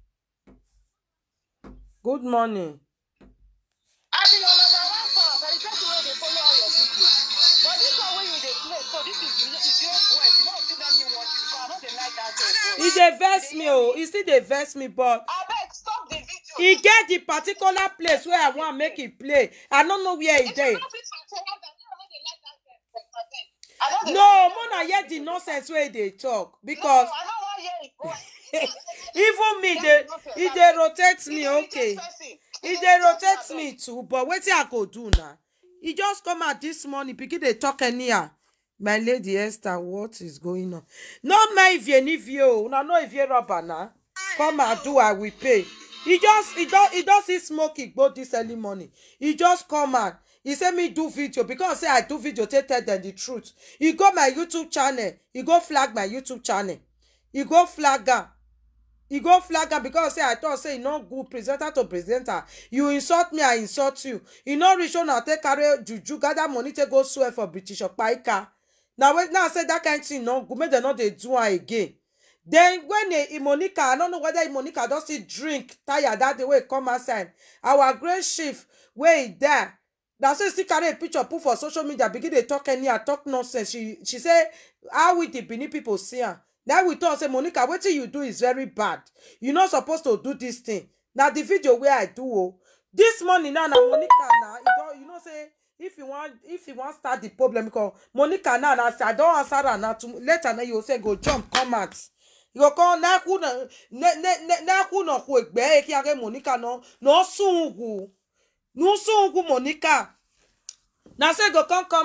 good morning I be on number one fan, but the person wey dey follow all your video. But this one wey you dey play, so this is is your voice. You no fit let me watch it, so I no dey like that your e voice. dey vex me o e still dey vex me but Abeg stop the video. e get the particular place wey i wan make e play i no know where e If dey you no fit control that, I no dey like that voice. Abeg. I no dey no like mo that na voice. hear the nonsense wey e dey talk because No, I no wan hear it. even me dey e dey rotate me okay e dey rotate me too but wetin i go do na e just come out this morning pikin dey talk anyhow my lady esther what is going on no mind ivie nivie o una no ivie rubber na come and do i will pay e just e don e don see smoke igbo this early morning e just come out e say me do video because say i do video take tell dem the truth e go my youtube channel e go flag my youtube channel e go flag am e go flag am because say i talk say e no good presenter to presenter you insult me i insult you e no reach una take carry juju gather money take go swear for british opaika na wait now say that kind thing no good make dem no dey do am again then when e monica i no know whether e monica don still drink tire that day wey e come outside our great chief wey e die na so e still carry a picture put for social media begin dey talk anyhow talk nonsense she she say how we the benin people see am na we talk say monica wetin you do is very bad you no suppose to do this thing na the video wey i do o this morning now na monica na e don you know say if you wan if you wan start the problem because monica now na say i don answer am na to later na you go say go jump come out you go come n'ekwu na ne ne ne n'ekwu na kwu egbe eki ake monica no na osun ugwu n'usun ugwu monica na say go come come out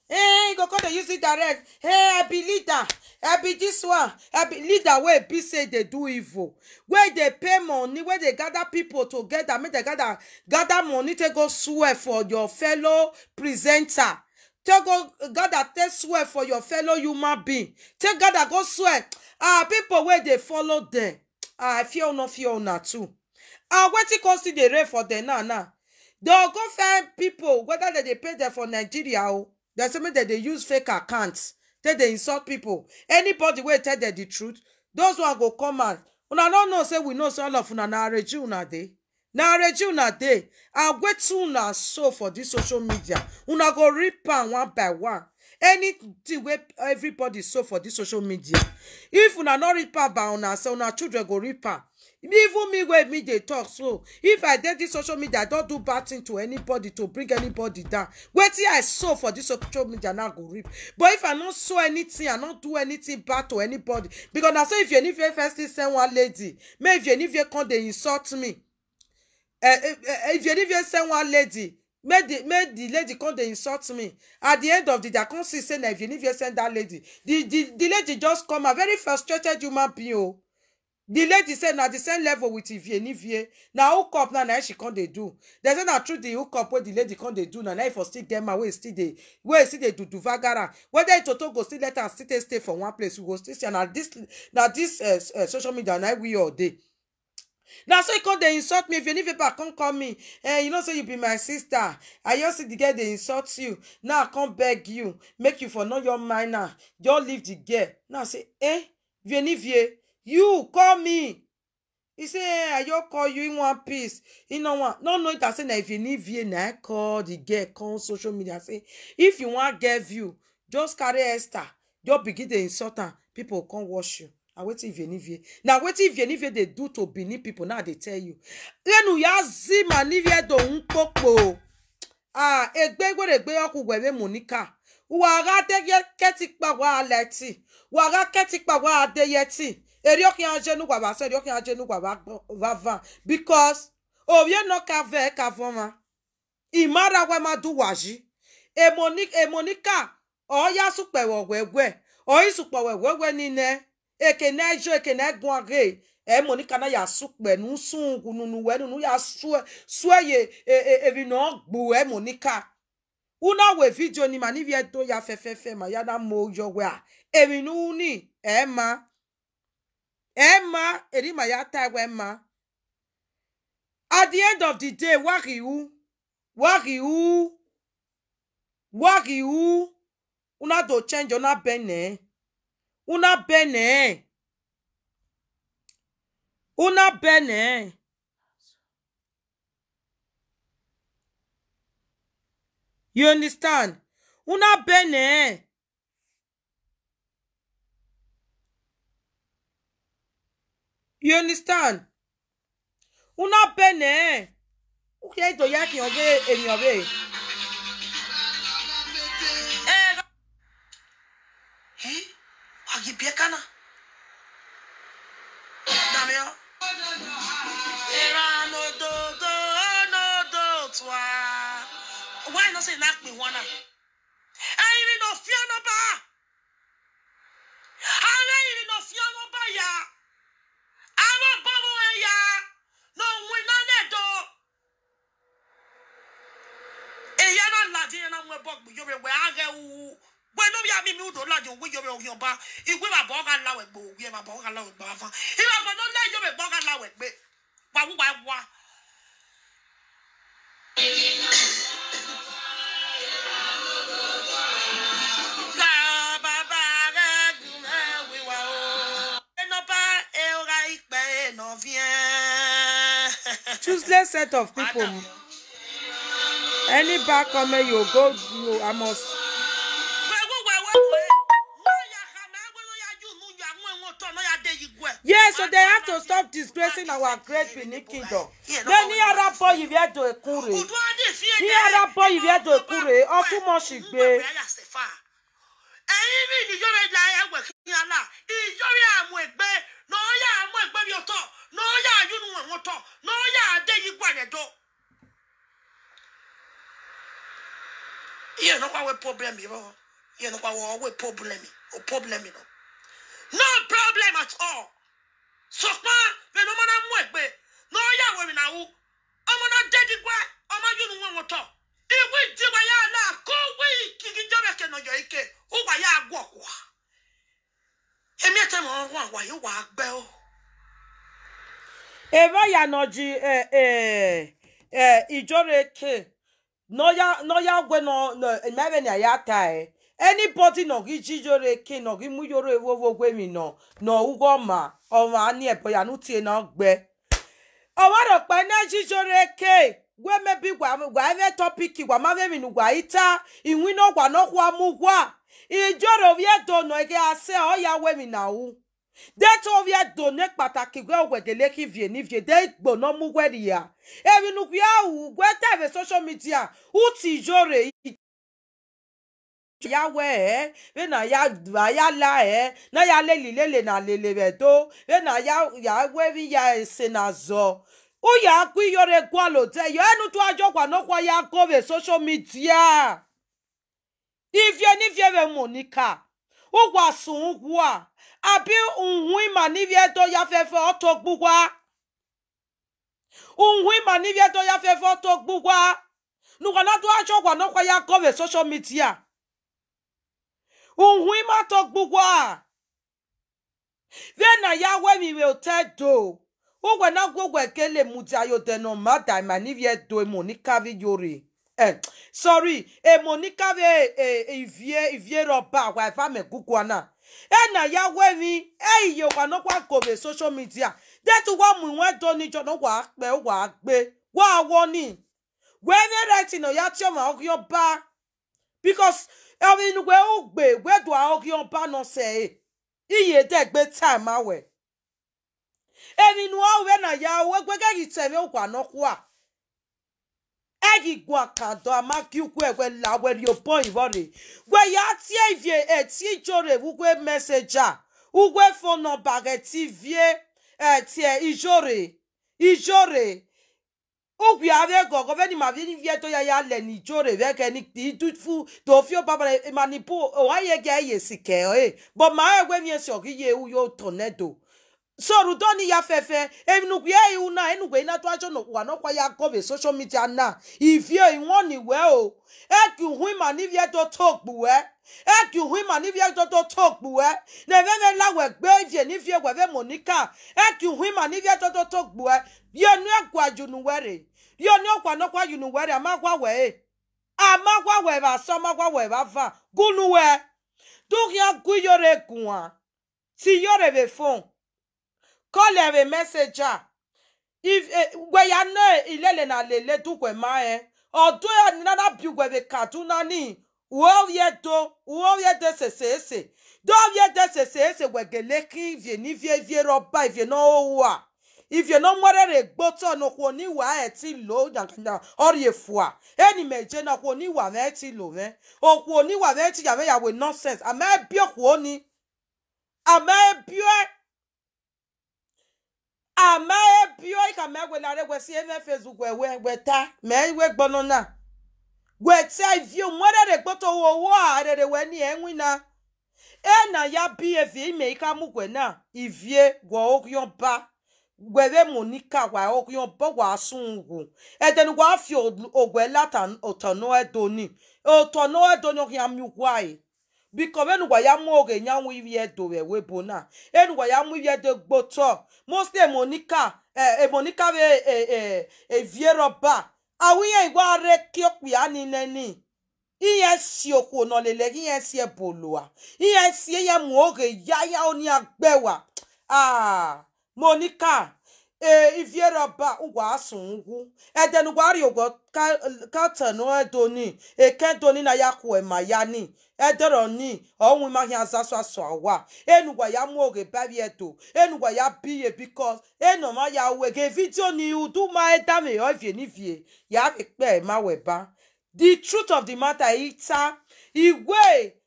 Hey, you go come dey use it direct. Hey, I be leader. I be this one. I be leader wey be say dey do evil. Wey dey pay money, wey dey gather people together, make dem gather gather money take go swear for your fellow presenter. Take go gather take swear for your fellow human being. Take gather go swear. Ah, people wey dey follow dem. Ah, I fear no fear una too. Ah, wetin come still dey reign for dem now now? Dem go find people whether dem dey pay dem for Nigeria o. Dem say make dem dey use fake accounts take dey insult people. Anybody wey tell dem the truth, those one go come out. Una no know say we know say all of una na areji una dey. Na areji una dey. And wetin una sow for this social media, una go reap am one by one. Anything wey everybody sow for this social media, if una no reap am by una say una children go reap am. even me wey me dey talk so if i dey this social media i don do bad thing to anybody to bring anybody down wetin i sow for this social media now go reap but if i no sow anything i no do anything bad to anybody because na so if yenife first still send one lady make if yenife come dey insult me eh, eh, eh, if yenife send one lady make the make the lady come dey insult me at the end of the day i come see say na if yenife send that lady the the the lady just come out very frustrated human being o. the lady say na the same level with ivie nivie na hook up na na she come dey do dem say na through the hook up wey the lady come dey do na na e for still get man wey still dey wey still dey do do vagara whether itoto go still let am still take stay for one place we go still see am na this na this uh, uh, social media na we all dey na so e come dey insult me if any paper come call me eh you know say you be my sister i just see the girl dey insult you now i come beg you make you for know your mind now just leave the girl now I say eh vienivie you call me he say eh i just call you in one piece he no wan no know it as say na vienivie na i call the girl come social media say if you wan get view just carry esther just begin dey insult am people go come watch you na wetin vienivie na wetin vienivie dey do to benin people now i dey tell you lẹ́nu ya zi ma nivie do ń kpokpo ah egbe gbèrègbè ọkùnrin monica wàrà kẹ́tìpá wà lẹ́tì wàrà kẹ́tìpá wà adéyẹtì eri ọkùnrin ajé nu wàrà sẹ́ni ọkùnrin ajé nu wàrà vava because òye nọ kavẹ́ kavọ́ ma ìmára wẹ́ ma dùn wàjí èmonica ọ̀ya sùpẹ̀wọ̀ wẹ́wẹ́ ọ̀yìn sùpẹ̀wọ̀ wẹ́wẹ́ nínú ekene ẹjọ́ ekene ẹ̀gbọ́n àgẹ́ ẹ monica na ya sukpɛ nu sun kununu wɛ nunu ya sue sue ye evi na gbu ɛ monica una we video ni ma ni vie do ya fɛfɛɛfɛ ma ya na mo yɔ wɛ a evi nu ni ɛ ma ɛ ma eri ma ya ta wɛ ma at the end of the day wari wu wari wu wari wu una do change una bɛnɛ una bɛnɛ. una bene you understand una bene you understand una bene uke to ya ki obe emi obe Eh, agibie kana. Damio. Era no do do no do twa. Why not say knock me one up? I even no fear no ba. I even no fear no ba ya. I'm a bubble ya. No we no net do. E ya na ladi na mwe bog bu yore we age wu. We no bi ami mi udo ladi we yore o yan ba. Igwe ba bo ga lawe gbo, we ba bo ga lawe gbo afa. Iwa bo no le yore bo ga lawe gbe. Wa wu wa wa. La baba re gume wi wa o. E no ba e o ga ipe no vien. choosele set of people any bad comment you go you i must yes so they have to stop disgracing our great benin kingdom then ní ara bọ ìwé ẹdọ ẹkún rèé ní ara bọ ìwé ẹdọ ẹkún rèé ọtún mọ sí gbé ẹyin bí ìjọba ìlà ẹwẹ kí n yàrá ìjọba àmú ẹgbẹ náà yà àmú ẹgbẹ bí ọtọ náà yà àyùnú ẹwọn tọ náà yà àdé yìí gbà yẹn dọ. Iye no kwa we problem yo. Iye no kwa we problem. O problem no. No problem at all. Sokpa be no mana mu egbe. No ya we na wu. Omo na dedi gwa. Omo yunu won woto. Iwi di wa ya la ko wi kiki jobe ke no yo ike. O wa ya agwo kwa. Emi ete mo wa wa yo wa agbe o. eva ya nọji eh, eh, eh, ijoreke noya noya gwe no no emebe na ya ta e anybody no gi jijoreke no gi muyoro ewowo gwe mi no no ugo ma ọmọ ani ebo ya nu tie na gbe ọmọ ro pe na jijoreke gwe mebi gwa gwa eve topic gwa ma be mi nu gwa ita iwin no gwa no kwa mu gwa ijoro vie do no ege ase o ya we mi na u dẹ́tọ́ wíẹ́ dòní pàtàkì gbé òwẹ̀dẹ̀lẹ́ kí vie ní vie dé gbóná mú wẹ́rì yá èmi nù kí á wù gbé tẹ̀wé social media ó ti ìjọ rẹ̀ ya wẹ ẹ bẹ na ya dùn ya la ẹ na ya lele lele na lele bẹ tó bẹ na ya ya wẹ bi ya ẹsẹ na zọ ó yà á kú iyọrẹ gbọlò tẹ yọ ẹnu tó àjọ wà náà kọ ya kó bẹ social media ifie nífie bẹ mọ níkà ó wà sùn wà àbí nhun ìmà níbi ẹ̀tọ́ yafẹ́fẹ́ ọ̀tọ̀ gbúgbá nhun ìmà níbi ẹ̀tọ́ yafẹ́fẹ́ ọ̀tọ̀ gbúgbá nùgbọ́n náà tó aṣọ wà náà kwaya kọ́wé social media nhun ìmà tọ́ gbúgbá bẹ́ẹ̀ náà yá wẹ́mi wẹ́ tẹ́ do wọ́n náà gbogbo ẹ̀kẹ́ lè mú ti ayọ̀tẹ̀ náà má dà ìmà níbi ẹ̀tọ́ èmọ̀ ní káfí yorì ẹ̀ sorry èmọ̀ ní káfí ìfìyè ìfìyè rọ̀bà wà ìfàmẹ̀ kúkú náà ena ya wemi eiye wa no kwa kobe social media detu wa mu won do ni jo no wa pe wa gbe wa wo ni we me right no ya ti o ma okyo ba because e mi nu we o gbe we do a okyo ba no se e iye de gbe time awe e mi nu o we na ya we gbe ke ki temi o kwa no kwa egi gwa kado amaki ukwu egwe la were yo point body gwe ya tie ivie e ti jore ugwe messenger ugwe phone number ge ti vie e tie ijore ijore ugwe ave gogo be ni ma vi ni vie to ya ya le ni jore ve ke ni ti tufu to fi o baba manipu o wa ye ge ye sike e but ma egwe mi esi ogi ye u yo tornado sọ̀rọ̀ tó ní ya fẹ́fẹ́ enugbe ihu náà enugbe iná tó aṣọ wà náà kọ́ ya kọ́bẹ̀ social media náà ìfẹ́ ìwọ̀n nìwẹ́ o ẹ kì í hu ìmà níbi ẹ̀ tó tó gbù ẹ́ ẹ kì í hu ìmà níbi ẹ̀ tó tó tó gbù ẹ́ nẹ̀fẹ̀fẹ̀ láwẹ̀ gbé ìfẹ́ nífẹ̀ẹ́ wẹ̀fẹ̀ mọ̀níkà ẹ kì í hu ìmà níbi ẹ̀ tó tó tó gbù ẹ́ yóò ní ẹ̀kọ́ àjùnúwẹ̀rẹ̀ yóò ní ọ̀pọ̀ ànọ́kọ̀ àjùnúwẹ̀rẹ̀ àmàgbàwẹ̀ ẹ̀ àmàgbàwẹ̀ bá sọ àmàgbàwẹ̀ bá fà gúnúwẹ̀ dúkìá gúyọ̀rẹ̀ gùn à tí yọ̀rẹ̀ bẹ̀ fún call her a messenger if gwe ya no ilele na lele du gwe ma e odo ya ni nana bi gwe be kaduna ni wo ye do wo ye de se se se do ye de se se se gwe gele ki vie ni vie vie roba vie no wa if you no mwere re gboto no ko ni wa e ti lo yankanya ori efua eni meje na ko ni wa me ti lo me o ko ni wa me ti ya me ya we nonsense ame bi ko ni ame bi ama ebio ka me gwe lare gwe si eme facebook gwe we gwe ta me we gbono na gwe ta ivio mwere re gboto wo wo are re we ni enwi na e na ya bi evi ime ka mu gwe na ivie gwe okyon ba gwe be monica wa okyon ba wa sungu e den gwa fi ogwe lata otono edoni otono edoni okyan mi gwai biko enugwa ya mụ oge nyanwụ iri edowe webo na enugwa ya mụ iri edo gboto mostly emonika emonika be evie rọba awụnye igwe are kiokpu ya niile ni ihe si okwu nọ lele ihe si eboloa ihe si ihe mụ oge ya ya oni agbewa ah monika ee ivie rọba ụgwọ asụ ngwu edenugwa arị ụgwọ katanu edoni ekedoni na ya kwue ma ya ni edoro ni ọnwụ mahịa azasụ asụ awa enugwa ya mụ oge babi eto enugwa ya biye bikos enoma ya wege vidio ni udu ma edame ovie nivie ya ekpe ma weba the truth of the matter ita igwe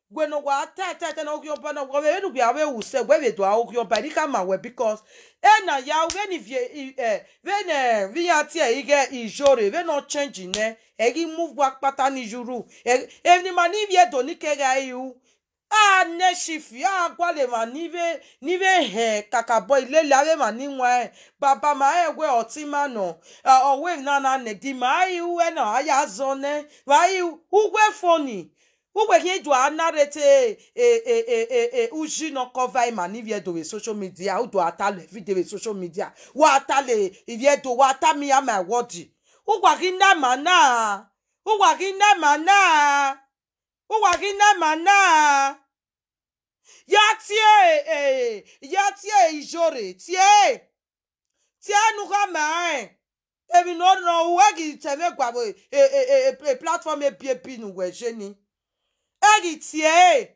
gweno wa ta ta ta na okyo pa na wa we nu ya we u se we we do okyo pa ni kama we because e na ya we ni vie eh we ne vi ya ti e ige ijore we no change ne e gi move wa pata ni juru e e ni ma ni vie do ni ke ga yu a ne shifi a gwa le ma ni ve ni ve he kaka boy le la we ma ni wa e baba ma e we oti ma no o we na na ne di ma yu e na aya zo ne wa yu u we phone Uwe hi do anarete e e e e e uji no cover ima ni vie do we social media u do atale video we social media wa atale vie do wa atami ya my word ugwa gi na mana ugwa gi na mana ugwa gi na mana ya tie eh ya tie ijore tie tie nu ka mai ebi no no we gi teme gwa bo e e e platform e pie pi nu we je ni egi tie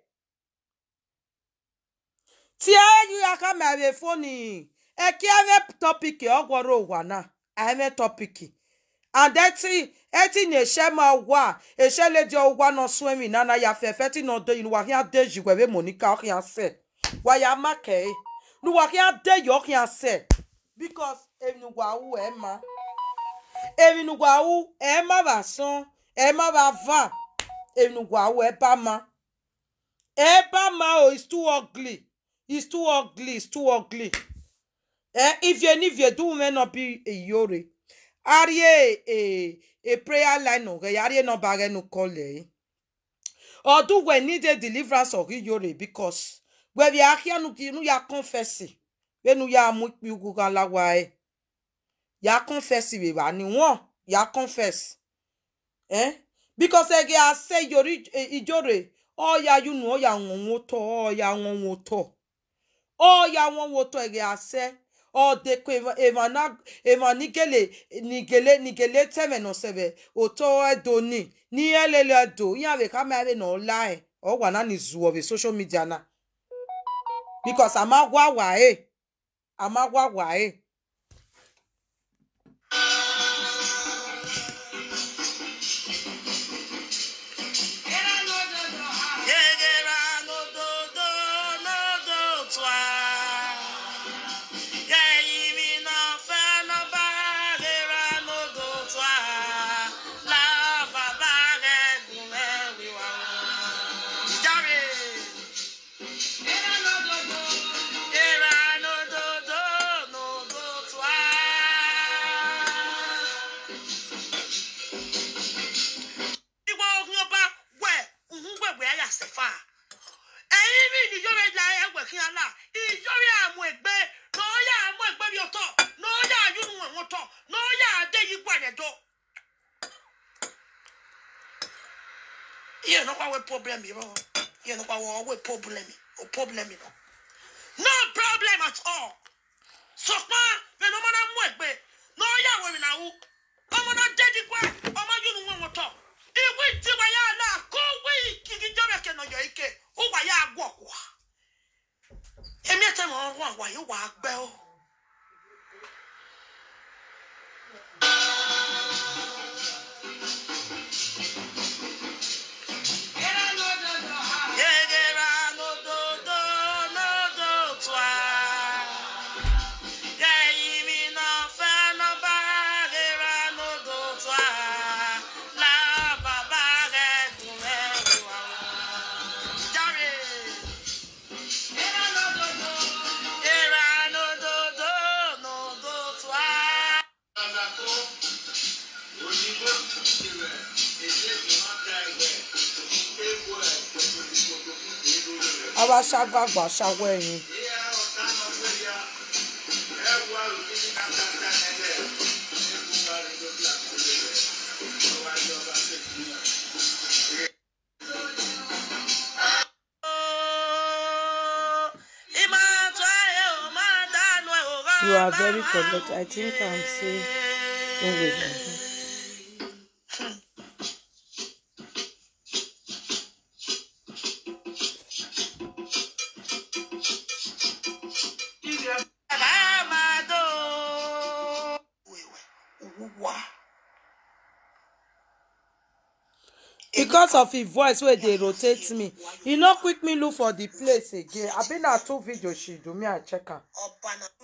tie egi aka mere foni eki eme topic ogworo ụwa na eme topic and eti eti na eshe ma wa eshe ledi ọgwa no swemi na na ya fefe ti no de wa hia deji webe monica hia se wa ya make nu wa hia de yo hia se because enu wa wu e ma enu wa wu e ma ba son e ma ba va enugwa awo eba ma eba ma o it's too ugly it's too ugly it's too ugly eh if you if you do me no be a yore arie a a prayer line no ge arie no ba ge no kole odu we need a deliverance of yore because we bi ahia nu ki nu ya confess we nu ya mu pi ugu kan lawa e ya confess we ba ni won ya confess eh because ege ase yori ijore oya yunu oya wonwo to oya wonwo to oya wonwo to ege ase o de ko evana evanigele nigele nigele teme no sebe oto edoni ni elele do ya be ka ma be no lie o wa na ni zu of social media na because amagwa wa e amagwa wa e Yegera n'ododo n'odo tụa. Ga-eyiri n'ofe n'ọbagera n'odo tụa. Lababa ga-egume wiwa. Jare. Yera n'ododo n'odo tụa. Igwe ogun ọba wẹ̀ ǹhún gbẹ̀gbẹ̀ ayà sẹ̀fà. Ẹ̀yin bí ìdíjọ́rẹ̀ ìjà ẹgbẹ̀ kí ala ìjọ́rẹ̀ àmú ẹgbẹ́ n'ọ́yà àmú ẹgbẹ́ bí ọtọ̀ n'ọ́yà àyùnú ẹ̀wọ̀n tọ̀ n'ọ́yà àdé yìí gbàdẹ̀dọ̀. Iye nọkwa wẹ pọblẹmì rọ. Iye nọkwa wọ wẹ pọblẹmì o pọblẹmì rọ. No problem at all. Sọ̀pá fẹ̀nà ọmọ náà mú ẹgbẹ́ n'ọ́yà wẹ̀rẹ̀ náà wú. Ọmọ náà dé dípẹ́ ọmọ yùnú ẹ̀wọ̀n tọ̀. Ìwé ìtiwa yà á là kó wí kìkì jọ́rẹ̀ kẹ̀nà yọ̀ ike. Ó wà yà á gbọ̀ wá. Èmi ẹ̀tẹ̀ mọ̀ ọ́n wà wà yóò wà á gbẹ́ o. Yegera n'ododo n'odo tụa. Ga-eyiri n'ofe n'ọbagera n'odo tụa. Lababa ga-egume wiwa. Jare. Yera n'ododo n'odo tụa. àwa ṣàgbàgbà ṣàwọ ẹyin you are very correct i think i'm say english. because of him voice wey dey rotate me e no quick me look for the place again abi na two video she do me i check am. ọba na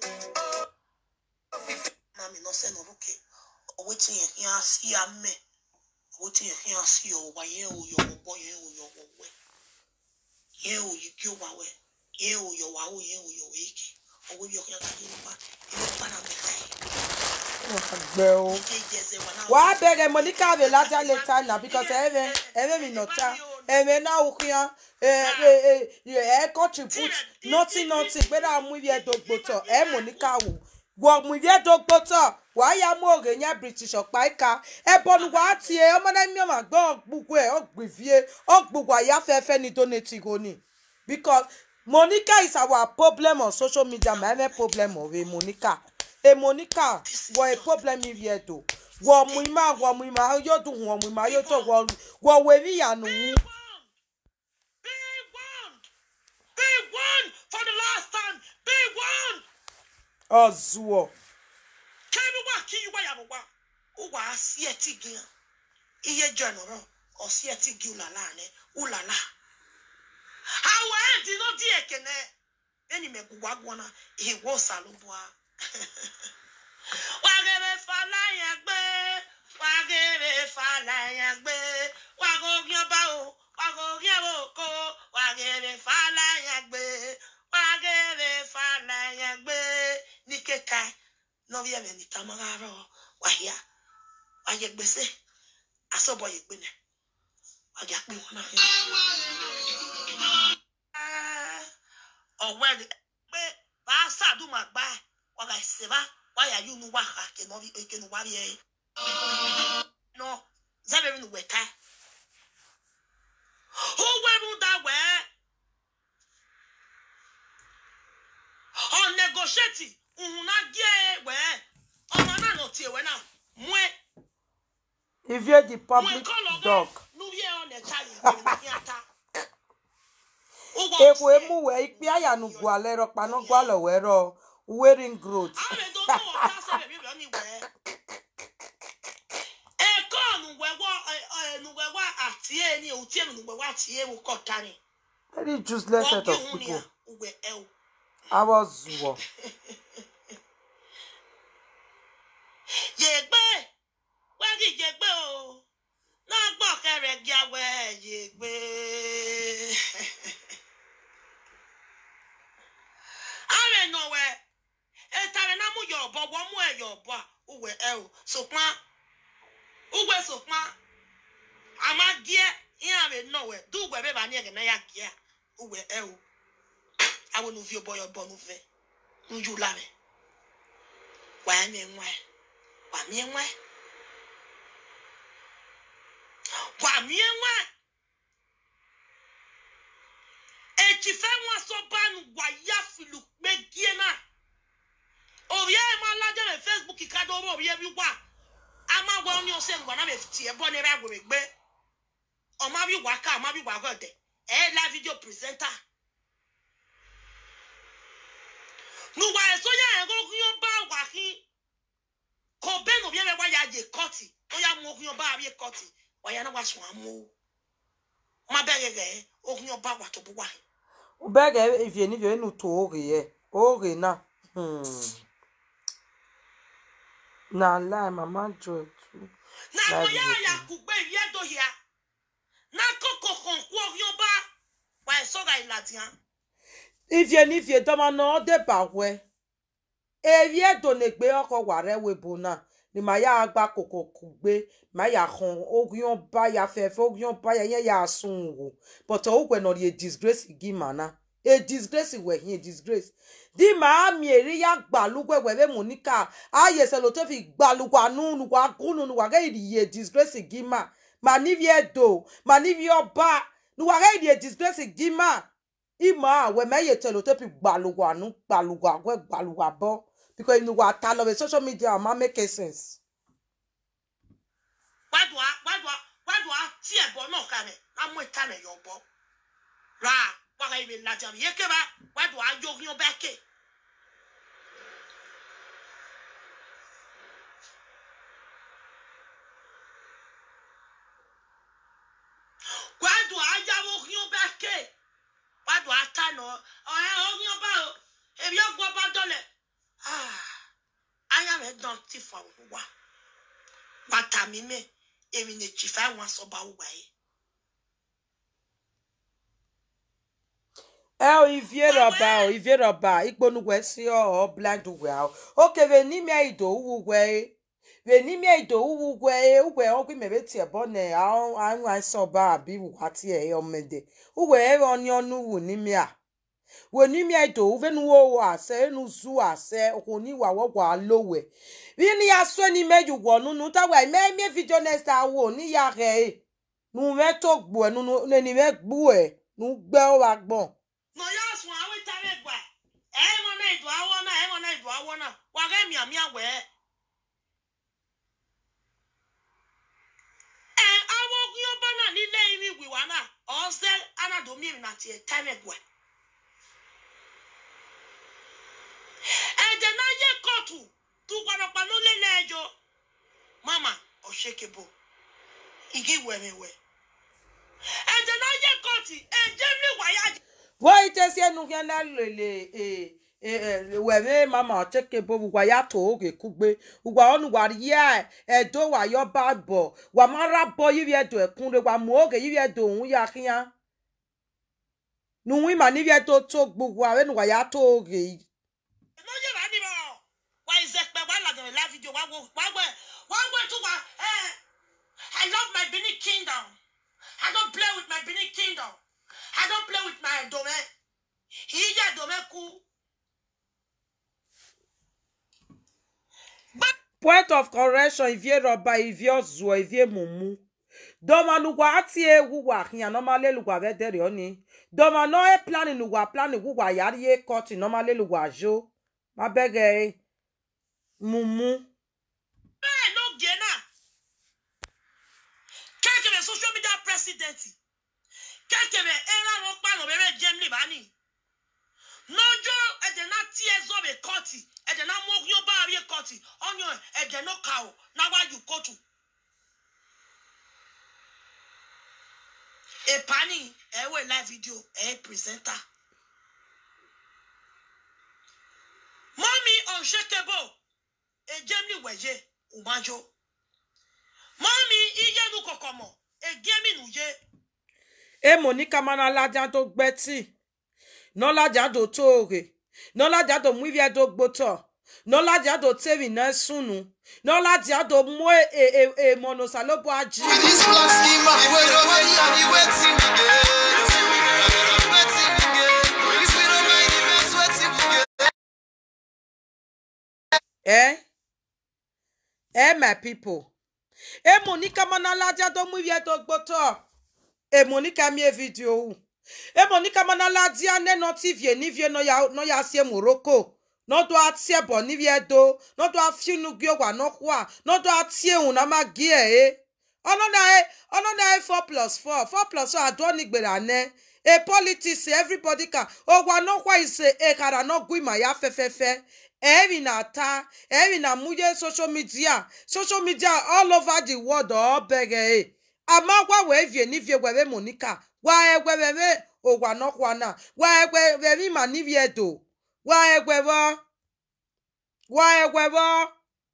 na mi lọ sẹ́nu lókè owó tí yẹn kí á sí amẹ́ owó tí yẹn kí á sí ọwọ́ yẹn ò yọ ọwọ́ yẹn ò yọ ọwọ́ yẹn ò yí kí ó wà wẹ̀ yẹn ò yọ wà ó yẹn ò yọ wẹ̀ kí owó yọ kí á ká yẹn wá ilé ọba náà mẹ́ta yìí gbẹ o. ìdí ìjẹsẹ̀ wà náà. wàá bẹ̀rẹ̀ monica rẹ̀ lájà later na because ẹ̀rẹ̀ ẹ̀rẹ̀ mi nà ta ẹ̀rẹ̀ náà wò kíyan ẹ̀ contribute nothing nothing pé náà mú iye tó gbòtọ̀ ẹ̀ monica wò wọ̀ mú iye tó gbòtọ̀ wàá yà mú òrè yẹn british ọ̀pá ìka ẹ̀ bọ́nu wàá tiẹ̀ ọmọdé mi ọ̀mà gbọ́ ọ̀gbùgbù ẹ̀ ọ̀gbìvie ọ̀gbùgbù àyàfẹ́fẹ́ ni donate ìrònì because monica is our problem on social media my main problem ọ̀rẹ́ monica e monica wọ e problem iri edo wọ ọmụ ime agwọ ọmụ ime ayodu hụ ọmụ ime ayodo wọ wọ weri ya n'uwu Big one! Big one! For the last time! Big one! ọzụọ kẹ́mi wá kí yíwá yà wá ó wà á sí ẹtí gan iye jẹ́ nọ̀rọ̀ ọ̀sí ẹtí gi ulàlá rẹ̀ ulàlá. àwọ̀ ẹ̀ dín ló dín èkéne ẹni mẹ́kù wá gbọ́nà ìwọ sàlùbọ́à. wàgẹ̀rẹ̀ fàlàyà gbé wàgẹ̀rẹ̀ fàlàyà gbé wàgògì ọba o wàgògì ọba òkò wàgẹ̀rẹ̀ fàlàyà gbé wàgẹ̀rẹ̀ fàlàyà gbé ní kéka nɔvia mɛ nita ma ɣa rɔ wahia wayɛ gbèsè asɔbɔ yɛ gbɛnɛ wagya kpi wɔn na yɛ. ɔwɛ de pé baasa duma gba waga seba waya yi nu wa ha ke nɔvi ke nu wa yɛ nɔ zɛbɛ mi nu wɛ ka o wɛ mu da wɛ ɔ negotiate nhun na gye wɛ ɔmɔ náà nọ tiɛ wɛ náà mue ivie the mue public kɔlɔ dog gɛ nuwie ɔnɛ tsari gbɛrɛ ní ata. ewu emu wɛ ikpe ayanu gu alɛ rɔ kpanɔ gu alɛ wɛ rɔ wearing growth Àwọn èdè tó wọ̀ ká sẹ́bẹ̀ mi rẹ̀ ní wẹ̀. Ẹ̀kọ́ nùwẹ̀wọ̀ nùwẹ̀wọ̀ àti ẹ̀ ní òtí ẹ̀ nùwẹ̀wọ̀ àti ẹ̀ wò kọ̀ tani. very useless set Wọ́n of gé hun ni people à wẹ̀ ẹ̀ o. awọ zuwọ Yègbé wẹ́gì yègbé o. Náà gbọ́ kẹrẹ̀ gí awẹ́ yègbé. Àrẹ̀ nà wẹ̀ ètàrẹ̀ náà mú yọ̀ọ̀bọ̀ wọ́n mú ẹ̀ yọ̀ọ̀bọ̀ à wẹ̀ ẹ̀ o. Sòpán ugwe sòpán àmà gíẹ́ ihe àrẹ̀ nà wẹ̀ dùgbẹ̀ bẹ́ẹ̀ bá ní ẹ̀gẹ̀ náà yà gíẹ́ à wẹ̀ ẹ̀ o. Àwọn olùfi ọbọ̀ yọ̀ bọ̀ nùfẹ̀ ń yú lábẹ́. Wàá mi ń wá ẹ̀ wà mí ń wá ẹ̀. wà mí ń wá ẹ̀. ètì fẹ́ wọn sọ bánu wà yá fìlù pé gíẹ́ náà. òbí ẹ̀ máa lájẹ́ rẹ̀ facebook kájọ owó òbí ẹ̀ bí wà. a máa wọ ní ọsẹ ìgbà náà bẹ̀ tiẹ̀ bọ́ ní ẹ̀rọ àgbèrè gbé. ọmọ bí wà ká ọmọ bí wà gọ̀dẹ̀ ẹ̀ la fídíò pírẹsẹ́ńtà. nùwà ẹ̀sọ́ yà ẹ̀rọ yóò bá wà kí kò bẹ́ẹ̀ nù bí ẹ bá yà jẹ kọ́ọ̀tì ó yà mú okun ọba àbí kọ́ọ̀tì wàyà náà wà sùn àmú má bẹ́ẹ̀ rẹ̀ okun ọba wà tó bó wà. bẹgẹ ivie ni vie nu to ore yẹ ore na hmm. na lie mama joy too na mo Láàbì yà lókun. yà kú gbé ìyá tó yà na kókò kàn kú okun ọba wà ẹ̀ sọ́ra ìlàdìyà. ivie ni vie dọmọ na ọ deba wẹ eri edo na egbe ọkọ wàrẹ webo na ni ma ya agba koko kugbe ma ya han ogun ba ya fẹfẹ ogun ba ya yẹn ya sun wo but ogwe nọ ri a disgrace gi mana a disgrace wẹ hin a disgrace di maa mi eri ya gbalugwe wẹrẹ monica aye sẹlo tó fi gbalugwa nunu wa gunu nu wa gẹ iri a disgrace gi ma ma ni vi edo ma ni vi ọba nu wa gẹ iri a disgrace gi ma ima awe meye telo tepi gbalugwa nu gbalugwa gwe gbalugwa bo because inu wa ta love social media ma make sense wádùá wádùá wádùá tí ẹ̀bọ náà kalẹ̀ á mú ìta rẹ̀ yọ̀ bọ́ ra wàhálà ìwé ìlàjà mi yé kébà wádùá yóò bẹ́ẹ̀ ké. ti fa wa wa ta mi me emi ne chi fa wa so ba wa yi ẹ o ivie rọba o ivie rọba ikponugwe si ọ ọ blind ugwe ahụ oke ve n'ime ido uwu ugwe ve n'ime ido uwu ugwe ugwe ọgwụ imebe tie bọ na ahụ anyụ asị ọba abi wụwa tie ya ọmede ugwe ere ọnị ọnụ wu n'ime a we n'ime ido uve nu wo ase enu zu ase okwu ni wa wọgwa alowe vini ya sọ n'ime yugwọ nunu tawa ime ime video next awo ni ya re nu ve to gbu ẹ nunu neni ve gbu ẹ nu gbẹ ọ wa gbọn. no ya sun awe tare gba e mo na ido awo na e mo na ido awo na wa ga mi ami awe e awo gun yo bana ni le iri wi wa na o se anado mi na ti e tare gba ẹ̀jẹ̀ náà yẹ kóòtù tó gbọdọ̀pá ló lé lẹ́ẹ̀jọ́ mama ọ̀ṣẹ́kẹ̀bọ̀ igi wẹ̀mẹ̀wẹ̀ ẹ̀jẹ̀ náà yẹ kóòtù ẹ̀jẹ̀ mi wáyà jẹ́. Voi tesi enu hiena lele e e e weme mama cheke bo wa ya to oge kugbe wa onu wa ya edo wa yo babo wa mara bo yivi edo ekun re wa mu oge yivi edo ohun ya kiya nu wi ma ni vi edo to gbogbo awe nu wa ya to oge yi. ló yẹ wá níbọ̀ wá ìzẹ̀pẹ̀ wá làgàrẹ̀ láfíjọ wá wọ wá wọ wá wọ tó wá ẹ I love my Benin kingdom I don't play with my Benin kingdom I don't play with my dome ìyá dome kú. point of correction ivie roba ivie ozuo ivie mumu doma nugwa ati egwu gwa hiya normally lugwa vedere oni doma no e plan lugwa plan gwa yari e cut normally lugwa jo ma bege mumu bẹ́ẹ̀ ló gé náà kẹ́kẹ̀rẹ̀ social media president kẹ́kẹ̀rẹ̀ ẹ̀rọ àwọn pààlọ́ bẹ̀rẹ̀ germany bá ní lọ́jọ́ ẹ̀jẹ̀ náà tí ẹ zọ́ bẹ̀ kọ́ọ̀tì ẹ̀jẹ̀ náà mú yóò bá rí kọ́ọ̀tì ọ̀yàn ẹ̀jẹ̀ náà kà ó náwájú kóòtù. ìpani ẹ̀wẹ̀ live video ẹ̀ pírẹsẹ́ńtà. mọ́mí unshakable ejemi wẹ̀yẹ umajo mọ́mí iyẹ́nu kọ̀kọ̀mọ̀ egemi nùyẹ e monica mana laja to gbeti no laja do toge no laja do mu ivie do gboto no laja do tevi na sunu no laja do mu e e e, e monosalobo aji. With this black schema, we don't mind and we waiting again. Waiting again. If we don't mind, if we're sweating again. Eh? Eh, my people. Eh, Monica Manalaja do mu vie do gboto. Eh, Monica mi e video wu. Eh, Monica Manalaja ne no TV ni vie no ya no ya sie Morocco. No do atie bo ni vie do. No do afiunu gyo wa no kwa. No do atie un na ma gie eh. Ono na eh, ono na eh 4 plus 4. 4 plus 4 ado ni gbera ne. A politics everybody can. O wa no kwa ise e kara no gwi ma ya fefefe. Every na ta, every na muye social media, social media all over the world all bege eh. Ama gwa we vie ni vie gwe Monica. Wa egwe we o gwa no kwa na. Wa egwe we mi ma ni vie do. Wa egwe wo. Wa egwe wo.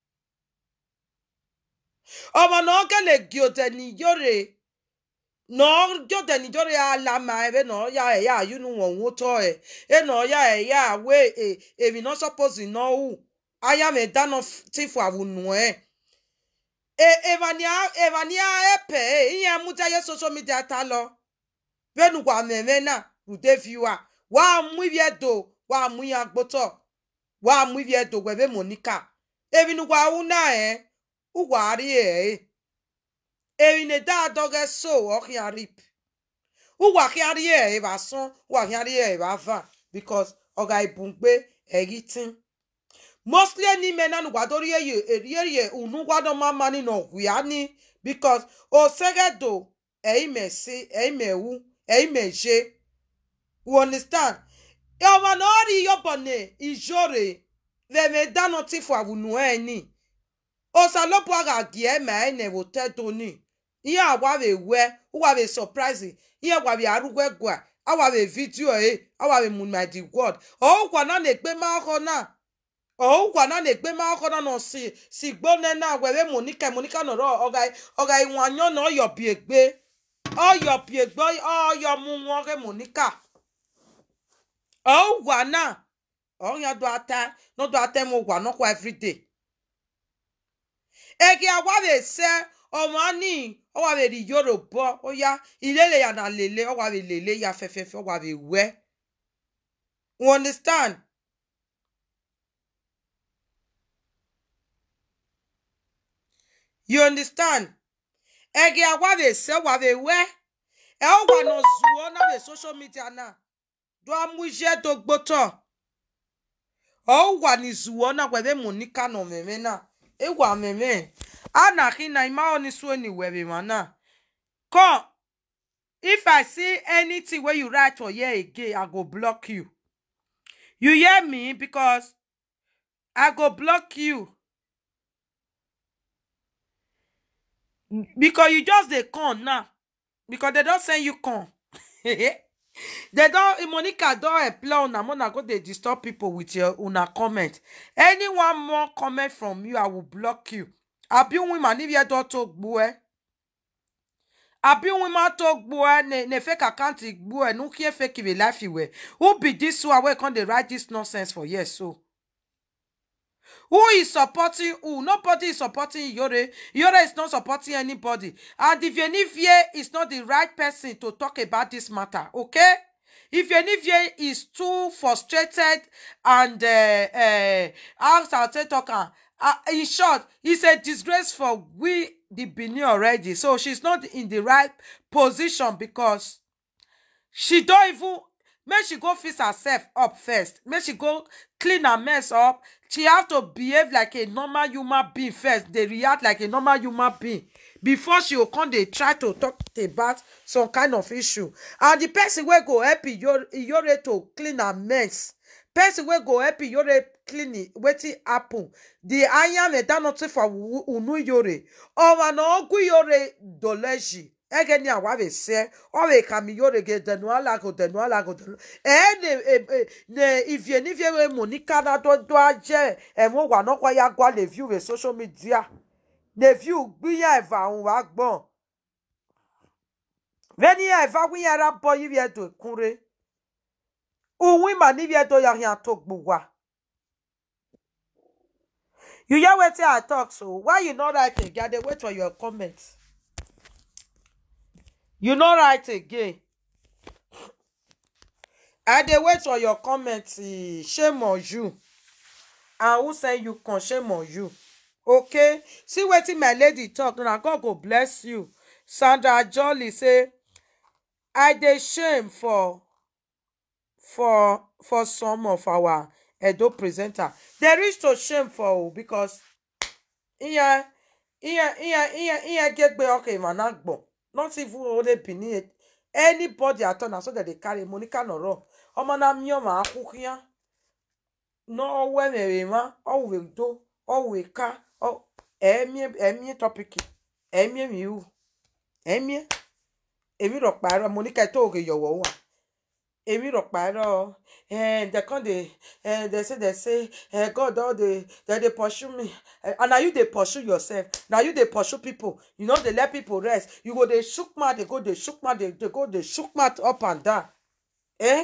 Ọmọ náà kẹ́lẹ̀ gí o tẹ̀ ní yóre. Náà yóò tẹ̀ ní yóre alama ẹ̀ bẹ́ẹ̀ náà yà ẹ̀ yà yúnú wọ̀n wó tọ́ ẹ̀. Ẹ̀ náà yà ẹ̀ yà wé ẹ̀ èmi náà suppose náà wù. Aya mi dáná tí fò àwùnú ẹ̀. Evania Evania ẹ̀pẹ̀ ẹ̀ ìyẹn mú jáyé social media ta lọ. Bẹ́ẹ̀ni wà mẹ̀mẹ́ náà rùdé fi wà. Wà á mú ibi ẹ̀dọ̀ wà á mú yẹn agbótọ̀. Wà á mú ibi ẹ̀dọ̀ wẹ̀bẹ̀ Monica. Èmi ni wà á wú náà ẹ̀. Ugwari eh. Erine da doge so okiarip. Ugwakiari eh ba son, ugwakiari eh ba va because oga ibungbe egitin. Mostly ni mena nu gwadori ye eriye unu gwado mama ni no gwiani because o segedo e imesi e imewu e imeje. You understand? Yawa no ri yobone ijore. Le me dano tifu avunu eni. osalopwa ga gie ma ene wo te doni ihe agwa be we uwa be surprise ihe gwa be arugwe gwa awa be video e awa be mun my the word o kwa na na ekpe ma ho na o gwa na na-egbe ma ọkọ na nọ si si gbone na were monica monica nọrọ ọga ọga iwanyo na ọyọ bi egbe ọyọ bi egbe ọyọ mu wọn re monica o gwa na ọyọ do ata no do ata mo gwa no kwa everyday ege awabe se ọmọ ani ọwabe ri yoruba oya ilele ya na lele ọwabe lele ya fẹfẹfẹ ọwabe wẹ you understand you understand ege awabe se ọwabe wẹ ẹ ọ wà nà zuo na be social media na do amúṣẹ tó gbótọ ọ wà ní zuo na wẹbẹ monica nà mẹmẹ na ẹ wà mẹmẹ anahi na ima oni so ni were mana come if i see anything wey you write for here again i go block you you hear me because i go block you because you just dey come now because they don send you come they don monica don employ una una go dey disturb people with your una comment anyone more comment from you i will block you àbí women níbi ẹjọ tó gbó ẹ àbí women tó gbó ẹ ne ne fake account gbó ẹ nu kí ẹ fake ìwé life ìwé who be this one wey come dey write this nonsense for here so who is supporting who nobody is supporting iyore iyore is not supporting anybody and if yenivie is not the right person to talk about this matter okay if yenivie is too frustrated and uh, uh, how i take talk am uh, in short it's a disgrace for we the benin already so she's not in the right position because she don't even make she go fix herself up first make she go clean her mess up she have to behave like a normal human being first dey react like a normal human being before she go come dey try to talk about some kind of issue and the person wey go help iyore iyore to clean her mess person wey go help iyore clean it, wetin happen the anya meda nothing for wu- unu iyore ọwa na ọgwụ iyore doleji ege ni awa be se ọ be kami iyore ge denu alago denu alago denu ee ne e- e- ne ivie nivie we monica na do do aje ẹmu wa nọkwa ya gwa le view we social media le view gbiyan ẹva ahun wa gbọn veni ẹva gbiyan ra bọ yiri ẹdun ekunre uwin ma níbi ẹdọ yàrin àtọ gbùwà. you hear wetin i talk so why you no write again i dey wait for your comment you no write again i dey wait for your comment eh, shame on you and who send you come shame on you okay see wetin my lady talk na god go bless you sandra jolly say i dey shame for for for some of our edo presenter dey reach to shame for o because ihe ihe ihe ihe ihe gegbe ọka imana gbọ not even only benin anybody at all na so dem dey carry monica nọrọ ọmọ na mi ọmọ akwụkwọ ya n'ọwọ emere ma ọwụ do ọwụ ka ẹmie ẹmie tọpiki ẹmie miwu ẹmie èmi rọ pààrọ monica tó òkè yọwọ wà èmi rọ pààrọ eh, they come dey eh, they say they say eh, god don dey they dey pursue me eh, and na you dey pursue yourself na you dey pursue people you no dey let people rest you go dey shook mouth dey go dey shook mouth dey dey go dey shook mouth up and down eh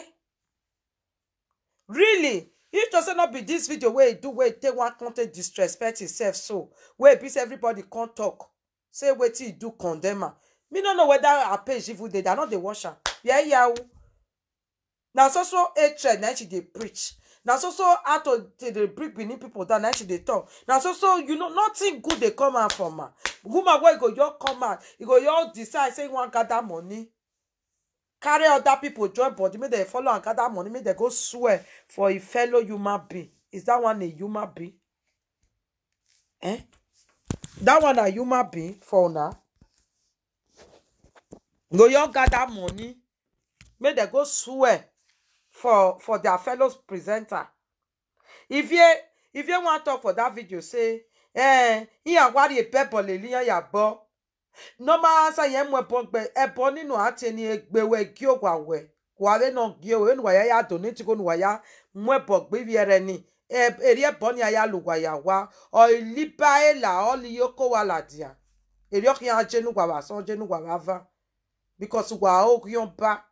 really if to say no be this video wey e do wey e take one con take disrespect himself so wey e be say everybody come talk say wetin e do condemn am me no know whether her page even dey there i no dey watch am yeah yeah o na so so hatred na she dey preach na so so how to dey dey bring benin people down na she dey talk na so so you know nothing good dey come out from am woman wey go just come out e go just decide say e wan gather money carry other people join body make dem follow am gather money make dem go swear for a fellow human being is that one a human being eh that one na human being for una go just gather money make dem go swear for for their fellow presenter if ye if ye wan talk for that video say eh ìyàn wárí ìbẹ́bọ̀ lè líyàn yàgbọ́ normal answer yẹn mú ẹbọ gbẹ ẹbọ nínú àti ẹni ẹgbẹwẹ gí òwà wẹ wàrẹ náà gí òwò ẹnu wàyà yà donate kó nu wàyà mú ẹbọ gbébi ẹrẹ ni eri eboni aya lugwa ya wa o liba ela o li yoko wa la dia eri o kian jenu gwa wa so jenu gwa wa va because wa o kion ba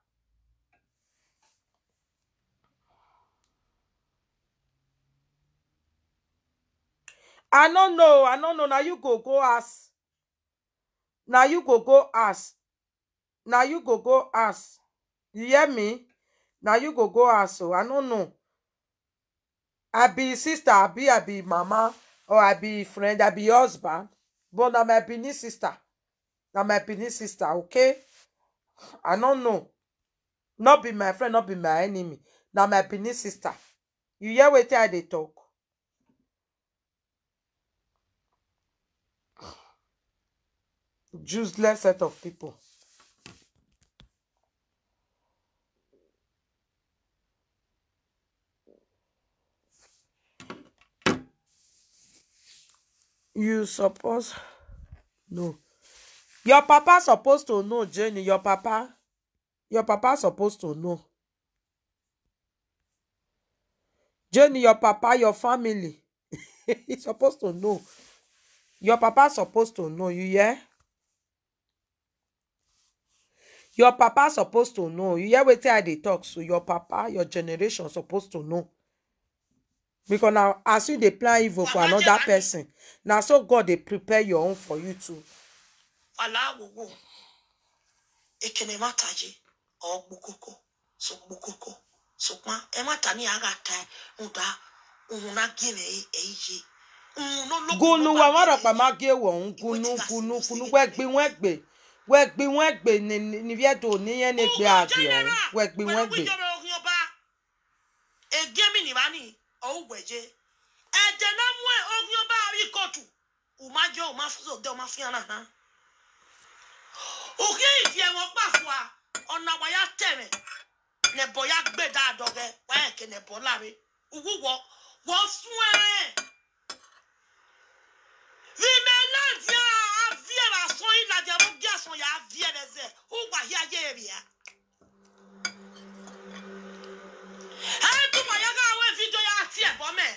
I no know, I no know. Now you go go ask. Now you go go ask. Now you go go ask. You hear me? Now you go go ask. So I don't know. I be sister, I be I be mama, or I be friend, I be husband. But na my Benin sister. Na my Benin sister, okay? I don't know. Not be my friend, not be my enemy. Na my Benin sister. You hear wetin I dey talk? Useless set of people. You suppose no. Your papa supposed to know, Jenny. Your papa, your papa supposed to know. Jenny, your papa, your family. he supposed to know. Your papa supposed to know. You hear? Your papa supposed to know. You hear wetin I dey talk so your papa, your generation supposed to know. Because now as you dey plan evil for Mama another Jemani. person, na so God dey prepare your own for you too. Fala wowo. Ekene mataji. O gbukoko. So gbukoko. So kwa. E mata ni aga ta. Uda. Una gine eiji. Uno lo. gunu wa wọn rọpa máa gé wọn gunu gunu gunu wẹgbi wẹgbe wẹgbi wẹgbe ni ni viẹto níyẹn ní gbé àgbẹ ọhún wẹgbi wẹgbe. egemi ni bani owugbeje ẹjẹ náà mú ẹ ogun ọba àrí kóòtù ùmájọ òmáfúnṣe òde òmáfíà náà náà òkè ìdí ẹwọn gbà fún wa ọ̀nà àwàyà tẹ̀rẹ̀ nẹ̀bọ̀ ya gbé dáadọ́gẹ wáyà kẹ nẹ̀bọ̀ láre òwúwọ wọ́n fún ẹ rìmẹ̀ láti àvi ẹ̀rọ àsán yìí làjẹ̀ mú bí àsán yà á vi ẹ̀rẹ̀ zẹ̀ ó wà yí ayé rẹ̀ yá. ẹ̀ẹ́dùnmọ̀ yẹ ká àwọn ìfijọ́ yà á tiẹ̀ bọ́ mẹ́.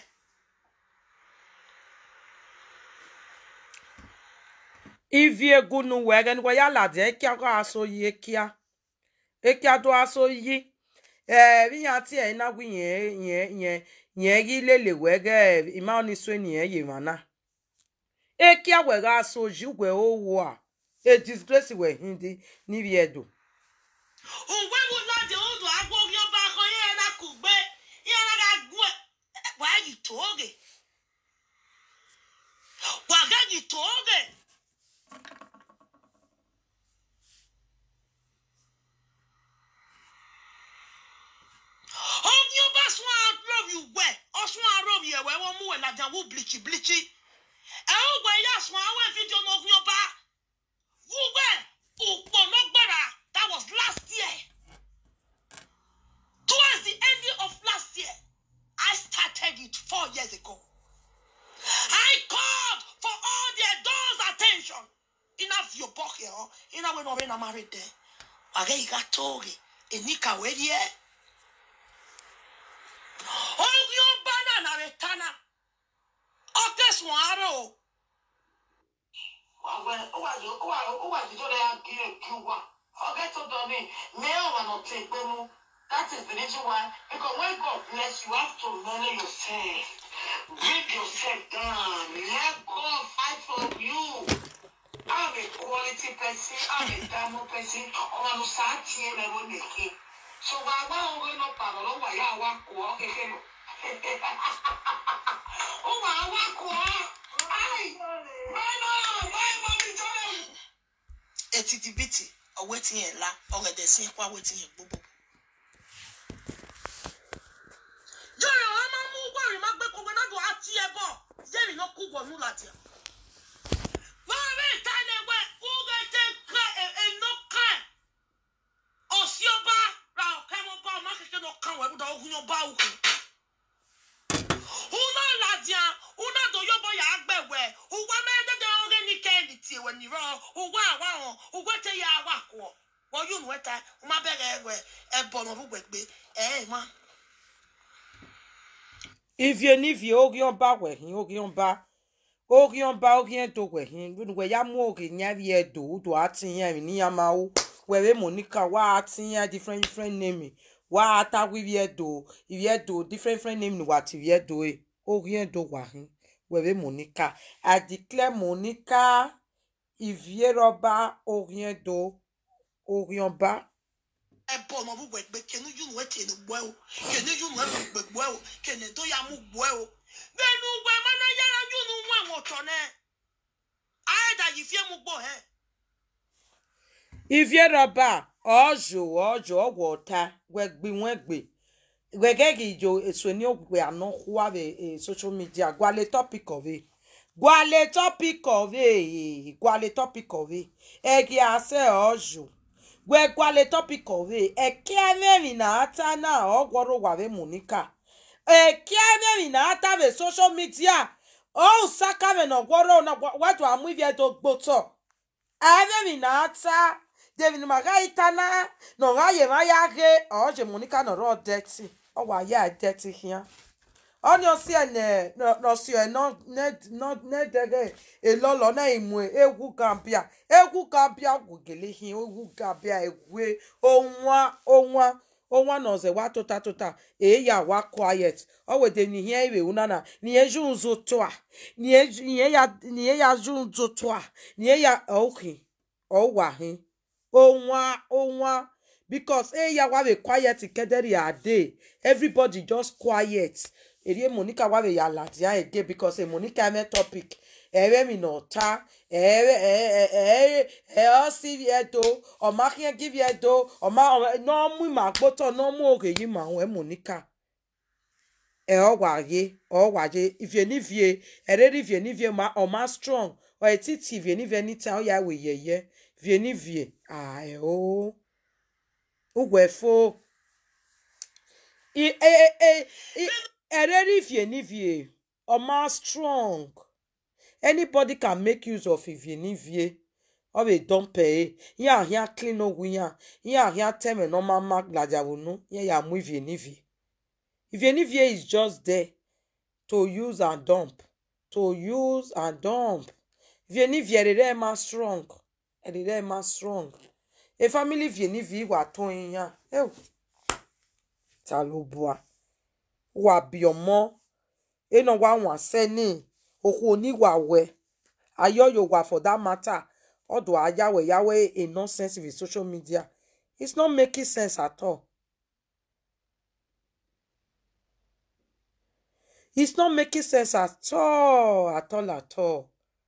ivie gunu wẹgẹ ni wọn yà ládìẹ kíá kó aṣọ yìí kíá kíá tó aṣọ yìí ẹ ríyan tí ẹ iná wí yẹn yẹn yẹn yẹn rí lélẹ wẹgẹ ìmá ní sọ ènìyàn yìí wọn náà ẹ kíá wẹgẹ aṣọ yìí wẹ ó wọ à ẹ disgrace wẹ hindi níbi ẹdùn. òwe wo láti odò agbó orí ọba kan yẹn ẹ̀rá kò gbé yẹn ẹ̀rá gbó ẹ̀ wàá yìí tóógè wàá yìí tóógè. omi ọba sún arọ́bì wẹ̀ ọsún arọ́bì ẹ̀wẹ̀ wọ́n mú ẹ̀ lajà wó bìlìkì bìlìkì ẹ̀ ó gbẹ̀ yà sún àwọn ìfijọ́ náà omi ọba wúwẹ̀ òpó lọ́gbẹ̀rà that was last year towards the ending of last year I started it four years ago I called for all the adults attention enough your book here ina we no be na married there wage igatoge enikawe there ogun ọba náà nà rẹ tánà ọtẹsùn àárọ o. Wawe, owaji, owa- owaji tó lẹ́yà kí ẹ kí wa. Forget to done it. Male and not take them. That is the reason why. Because when God bless you, you have to manage yourself. Bring yourself down. Let God fight for you. I'm a quality person. I'm a diamond person. Ọmọ mi sáà tiẹ̀ lẹ́wọ́ nìkan. So wà á wá òwe náà pàrọ̀ lọ́wọ́ àyà wa kọ̀ ọ́ kékeré lọ. Ó wà á wá kọ̀ ọ́. Ai! Báyìí náà, báyìí mọ́ mi jọ́lẹ̀. etí ti bìtì ọwọ́ tí yẹn la ọ̀rẹ́dẹ̀ sí ẹ̀kọ́ àwọ̀ tí yẹn gbogbo. yọ̀rọ̀ wọn máa ń mú wọ́ọ̀rì máa gbé kọ́gbẹ́ náà dùn á tí ẹ bọ̀ yẹ́rì náà kú wọ̀nú láti ẹ̀. wọ́n rí ìta ilé wẹ̀ kúrẹ́ tẹ́ ká ẹ̀ẹ́nà ká ẹ̀. ọ̀sí ọba ra ọ̀kẹ́ wọn bá ọmọ kékeré náà kàn wọ́n ẹ̀bùdó ogun yóò bá òkú. una ladia una do yobo ya agbewe uwa medede oge ni kendi ti we ni ro uwa awa hon uwe te ya awa ko wo yu nu eta uma bere ewe e bo no bugbe e ma ivie nivie orion ba wehin orion ba orion ba orien do wehin we ya mu ori nya vie do do atiyan ni ya ma o we monica wa atiyan different different name wa ata we vie do vie do different different name ni wa ti vie do e orien do wahin we monica i declare monica ivie roba orien do orion ba ẹbọ ọmọ búbọ ẹgbẹ kẹnu yúnú ẹ kẹnu gbọ ẹ o kẹnu yúnú ẹ gbẹ gbọ ẹ o kẹnu tó yà mú gbọ ẹ o bẹẹnu gbọ ẹ mana yára yúnú mú àwọn ọtọ náà ayédà yìí fi mú gbọ ẹ. ivie roba ojo ojo ogwota wegbi wegbe wegegi jo eso ni ogwe ano kwa be eh, social media gwale topic of it gwale topic of it gwale topic of it egi ase ojo gwe gwale topic of it eke meri na ata na ogworo wawe monica eke meri na ata be social media o saka me no gworo na watu amu ivie do gboto ave mi na ata david maga itana no ga ye ma ya ge o je monica no ro dirty o wa ya dirty here oni o si ene no no si e no ne no ne dege e lo lo na imu e, egwu gambia egwu gambia gwugele hi egwu gambia egwe onwa onwa onwa no ze wa tota tota e ya wa quiet o we de ni here iwe una na ni eju nzo to a ni eju ni ya ni ya ju nzo to a ni ya okay o wa hin onwa onwa because eh ya wa be quiet kedere a day everybody just quiet eri monica wa be ya ladia a day because eh, monica me topic ere mi no ta ere eh eh eh o si vie do o ma kien give ye do o ma no mu ma gboto no mu oge yi ma we monica e o wa ye o wa ye if you ni vie ere ri vie ni vie ma o ma strong o etiti vie ni vie ni ta o ya we ye ye vie ni vie ah e o ugwefo i e e e ereri vie ni vie ọma strong anybody can make use of ivie ni vie ọ bụ dompe e ihe ahịa clean ogwu ya ihe ahịa teme na ọma mma glajawunu ihe ya mụ ivie ni vie ivie ni vie is just there to use and dump to use and dump ivie ni vie erere ma strong erere ma strong a family vie ni vie wà tó yan ew ta ló bua wà bí ọmọ ena wa wọn sẹni okwu oníwà wẹ ayọyọ wà for that matter ọdọ ayáwẹ yáwẹ a nonsense with social media it's not making sense at all it's not making sense at all at all at all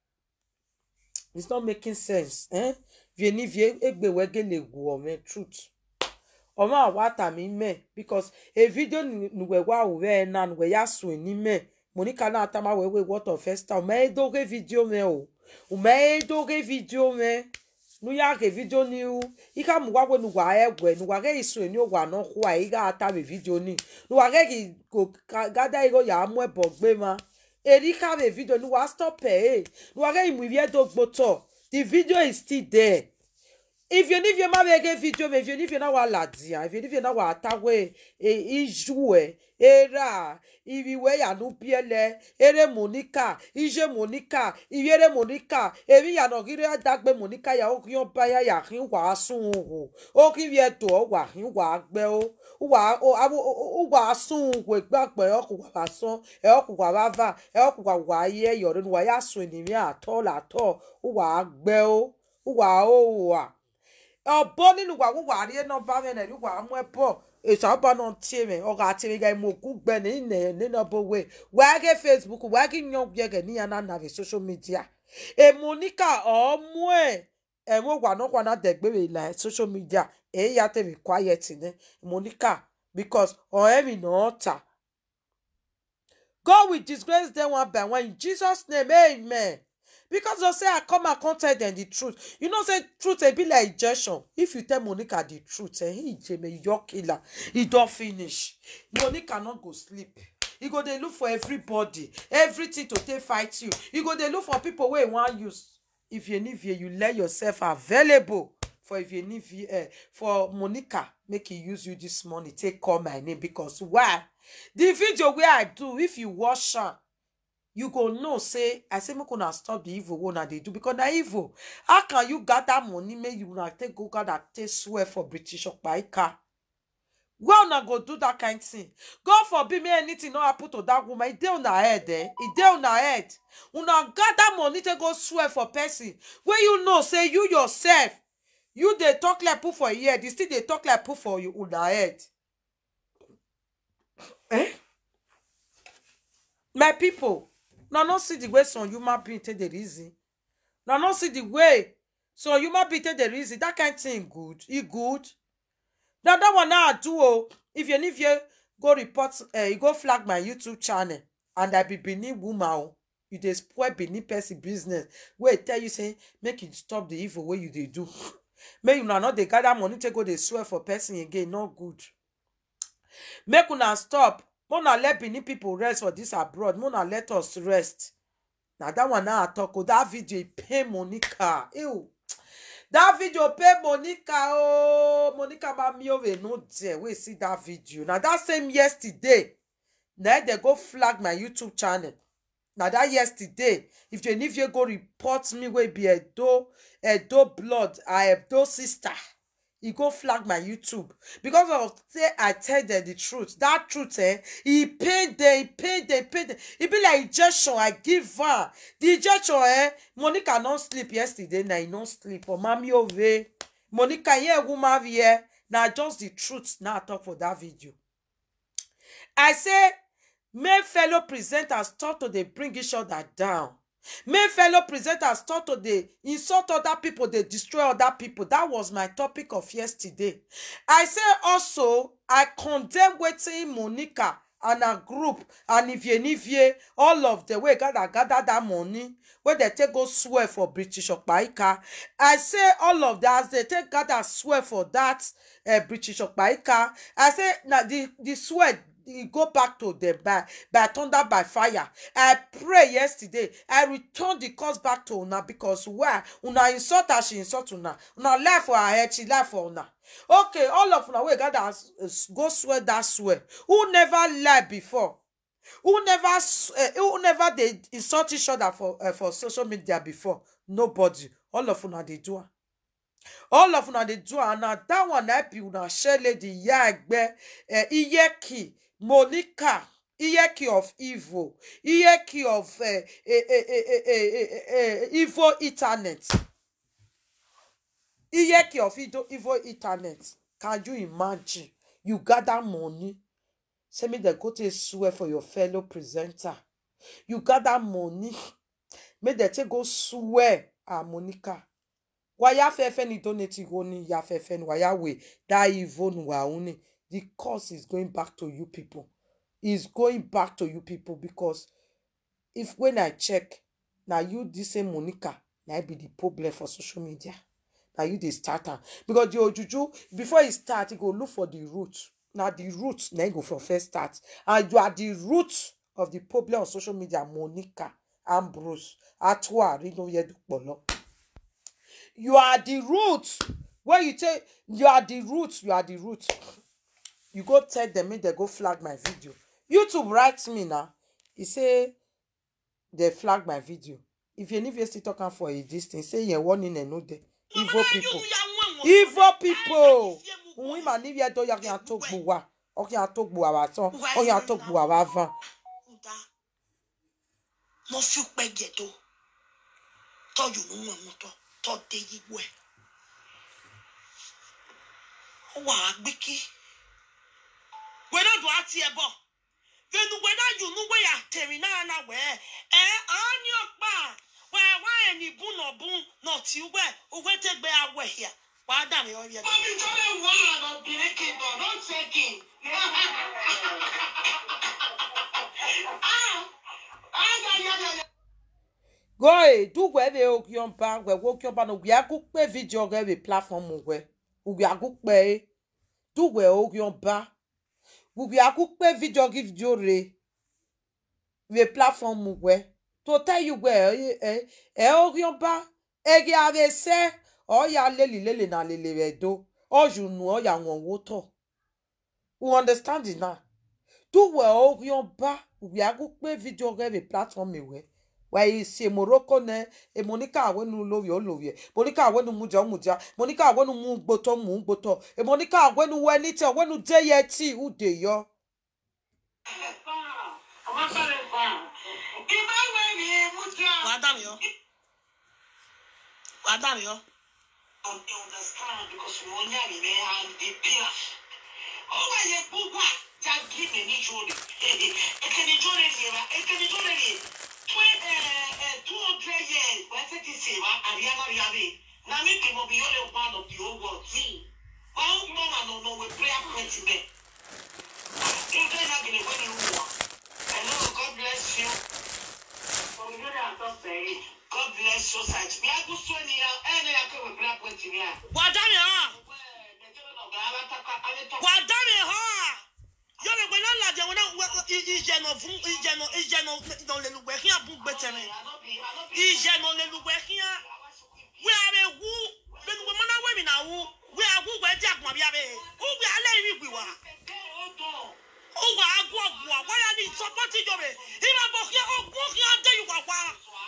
it's not making sense eh? vie ni vie egbewege le gu ọmọ truth ọmọ àwátà mi mẹ because a video nuwe wa òwe ẹ na nuwe ya sùn ní mẹ monica náà tá máa wẹwẹ wọtọ fẹsítà ọmọ ẹ dóge fídíò mẹ o ọmọ ẹ dóge fídíò mẹ nuya ke fídíò ni o ika mu wáwo nuwa ẹgbẹ nuwa kẹ ìsùn ní òwà náà kó àyè ká ta mi fídíò ni nuwa kẹ kì kò gádà ìró yà á mú ẹbọ gbé ma èrí ká mi fídíò nuwa stop ẹ ẹ nuwa kẹ ìmú ìwé tó gbótọ the video is still there if you need your ma bege video if you need your na wa ladia if you need your na wa atawe e ijue era ibiwe ya nu biele ere monica ije monica iyere monica ebi ya no gire adagbe monica ya o kion ba ya ya kin wa sun o o ki bi eto o wa kin wa gbe o wa o abo o wa sun we gbagbe o ku wa san e o ku wa ba va e o ku wa wa ye yo nu wa ya sun ni mi ato la to o wa gbe o wa o wa ọbọ nínú wà wúwà àríyé náà bá mẹ́rin ẹ̀rí wà á mú ẹ bọ̀ èso àbọ̀ náà tí mi ọ̀gá àti mi ga ìmọ̀ òkú gbẹ ní ilẹ̀ nínú ọbọ̀ wẹ̀ wàá gé facebook wàá gé yan yẹgẹ níyàn náà nàbẹ̀ social media èmo níkà ọ̀ọ́mú ẹ̀ ẹ̀wọ̀n wà náà wà náà dẹ̀gbẹ̀rẹ̀ ìlà social media èyí yà tẹ̀mí quiet ní èmo níkà because ọ̀rẹ́ mi náà ta God will disgrace them one by one in Jesus name amen. because of say i come and come tell dem the truth you know say truth dey be like injection if you tell monica the truth eh he jeme you don kill am e don finish monica no go sleep e go dey look for everybody everything to take fight you e go dey look for people wey e wan use if you need you let yourself available for if you need uh, for monica make e use you this money take call my name because why the video wey i do if you watch am you go know say i say make una stop the evil wey una dey do because na evil how can you gather money make you una take go gather take swear for british okpaika where una go do that kind thing god forbid make anything no happen to that woman e dey una head eh e dey una head una gather money take go swear for person wey you know say you yourself you dey talk like put for ear you still dey talk like put for you una head eh my people una no see the way some human being take dey reason una no see the way some human being take dey reason that kind thing good e good na that one na i do o if you if you go report uh, you go flag my youtube channel and i be benin woman o you dey spoil benin person business wey tell you say make you stop the evil wey you dey do make una no dey gather money take go dey swear for person again no good make una stop make una let benin people rest for this abroad make una let us rest na that one na i talk o that video e pain monica ew that video pain monica ooo monica mamiove no there wey see that video na that same yesterday na dem go flag my youtube channel na that yesterday if jenivie go report me wey be edo edo blood her edo sister e go flag my youtube because of say i tell dem the truth that truth eh e pain dem e pain dem e pain dem e be like injection i give am the injection eh monica no sleep yesterday na e no sleep for mami ove monica here woman here na just the truth na i talk for that video i say make fellow presenters start to dey bring each other down make fellow presenters start to dey insult other people dey destroy other people that was my topic of yesterday i say also i condemn wetin monica and her group and ivie nivie all of them wey gather gather that money wey dem take go swear for british okpaika i say all of that as dem take gather swear for that uh, british okpaika i say na the the swear e go back to them by by thunder by fire i pray yesterday i return the curse back to una because why una insult her she insult una una lie for her head she lie for una okay all of una wey gather as- as- go swear that swear who never lie before who never s- eh, who never dey insult each other for uh, for social media before nobody all of una dey do am all of una dey do am and na that one na be una share lady iya egbe uh, iyeki monica iyeki of evil iyeki of uh, uh, uh, uh, uh, uh, uh, evil internet iyeki of Ido- evil internet can you imagine you gather money say make dem go take swear for your fellow presenter you gather money make dem take go swear ah monica waya fefe ni donate go ni ya fefe ni waya we that evil ni wa uni the curse is going back to you people is going back to you people because if when i check na you this same monica na be the problem for social media na you dey start am because the ojuju before e start e go look for the root na the root na e go for first start and you are the root of the problem on social media monica ambrose atwa rinoyedupolo you are the root when you take you are the root you are the root you go tell them make dem go flag my video youtube write me na e say dem flag my video if you need still talk am for a distance say yẹn warning ẹ no dey evil people evil people òun ìmà níbi ẹjọ́ yà kí n tó gbò wá ọkì n tó gbò àwà tán ọkì n tó gbò àwà van mo fi pẹjẹ tó tọjú nínú ẹmu tọ tọ dé yíwọ ẹ ó wà á gbé kí wẹdọ dùn á tiẹ bọ fẹnu wẹdọ jù nú wẹyà tẹrin náà náà wẹ ẹ ọ ní ọpá wẹ wá ẹni bún nà bún nà tí wẹ owó tẹgbẹ awẹ yà wàá dà mí ọ yẹ. Mommy, don't let one of the kingdom. Don't take it. ah, ah, yeah, yeah, yeah, yeah. goe dugwe ebe ogiomba gwe ogiomba no gwe agukpe video ge be platform gwe gwe agukpe dugwe ogiomba gwe agukpe video gi video re we platform gwe to tell you gwe eh eh eh ogiomba ege ave se oya leli lele na lele redo ojunu oya won woto we understand it now duwe orion ba wiagu pe video ge be platform ewe wa isi morocco ne e monica awenu lovi olovi monica awenu muja muja monica awenu mu gboto mu gboto e monica awenu we ni te awenu de ye ti ude yo wàá dà mí ọ wàá dà mí ọ. understand because mo ní àmì rẹ̀ and the pillar. Ó wà yẹ gbogbo àjàgì mi ní jòrè. Ekene jòrè lè wa, ekene jòrè lè. Two hundred years, wọ́n ti ti sè wa, àríyáná rí abẹ́. Na mi bí mo bí yóò lè one of the whole world. Wọ́n ń gbọ́ màá nọ n'òwe prayer point bẹ́ẹ̀. Ndé náà gèlè wọ́n ní wù wá. Hello, God bless you. God bless you, Saj. Bí a kú sọ ni ya, ẹ̀ ní ya kọ́ wẹ̀ prayer point mi à. wàá dà mí ọ wàá dà mí ọ yóò lè pè náà làjẹ wọn náà ìjẹnà fún ìjẹnà ìjẹnà ìdánlélùgbẹ kí àbú gbẹtẹrẹ ìjẹnà lélùgbẹ kí á wí abẹ wú lẹnugbẹ mọnà wẹmí náà wú wí agúgbẹ dí àgbọn bí abẹ wúgbẹ alẹ yìí gbì wá wúgbẹ agú ọgbọ àwọyà ní sọpọtì jọbẹ ìbá bọ kí ọgbọn kí á dé yìí wà wá.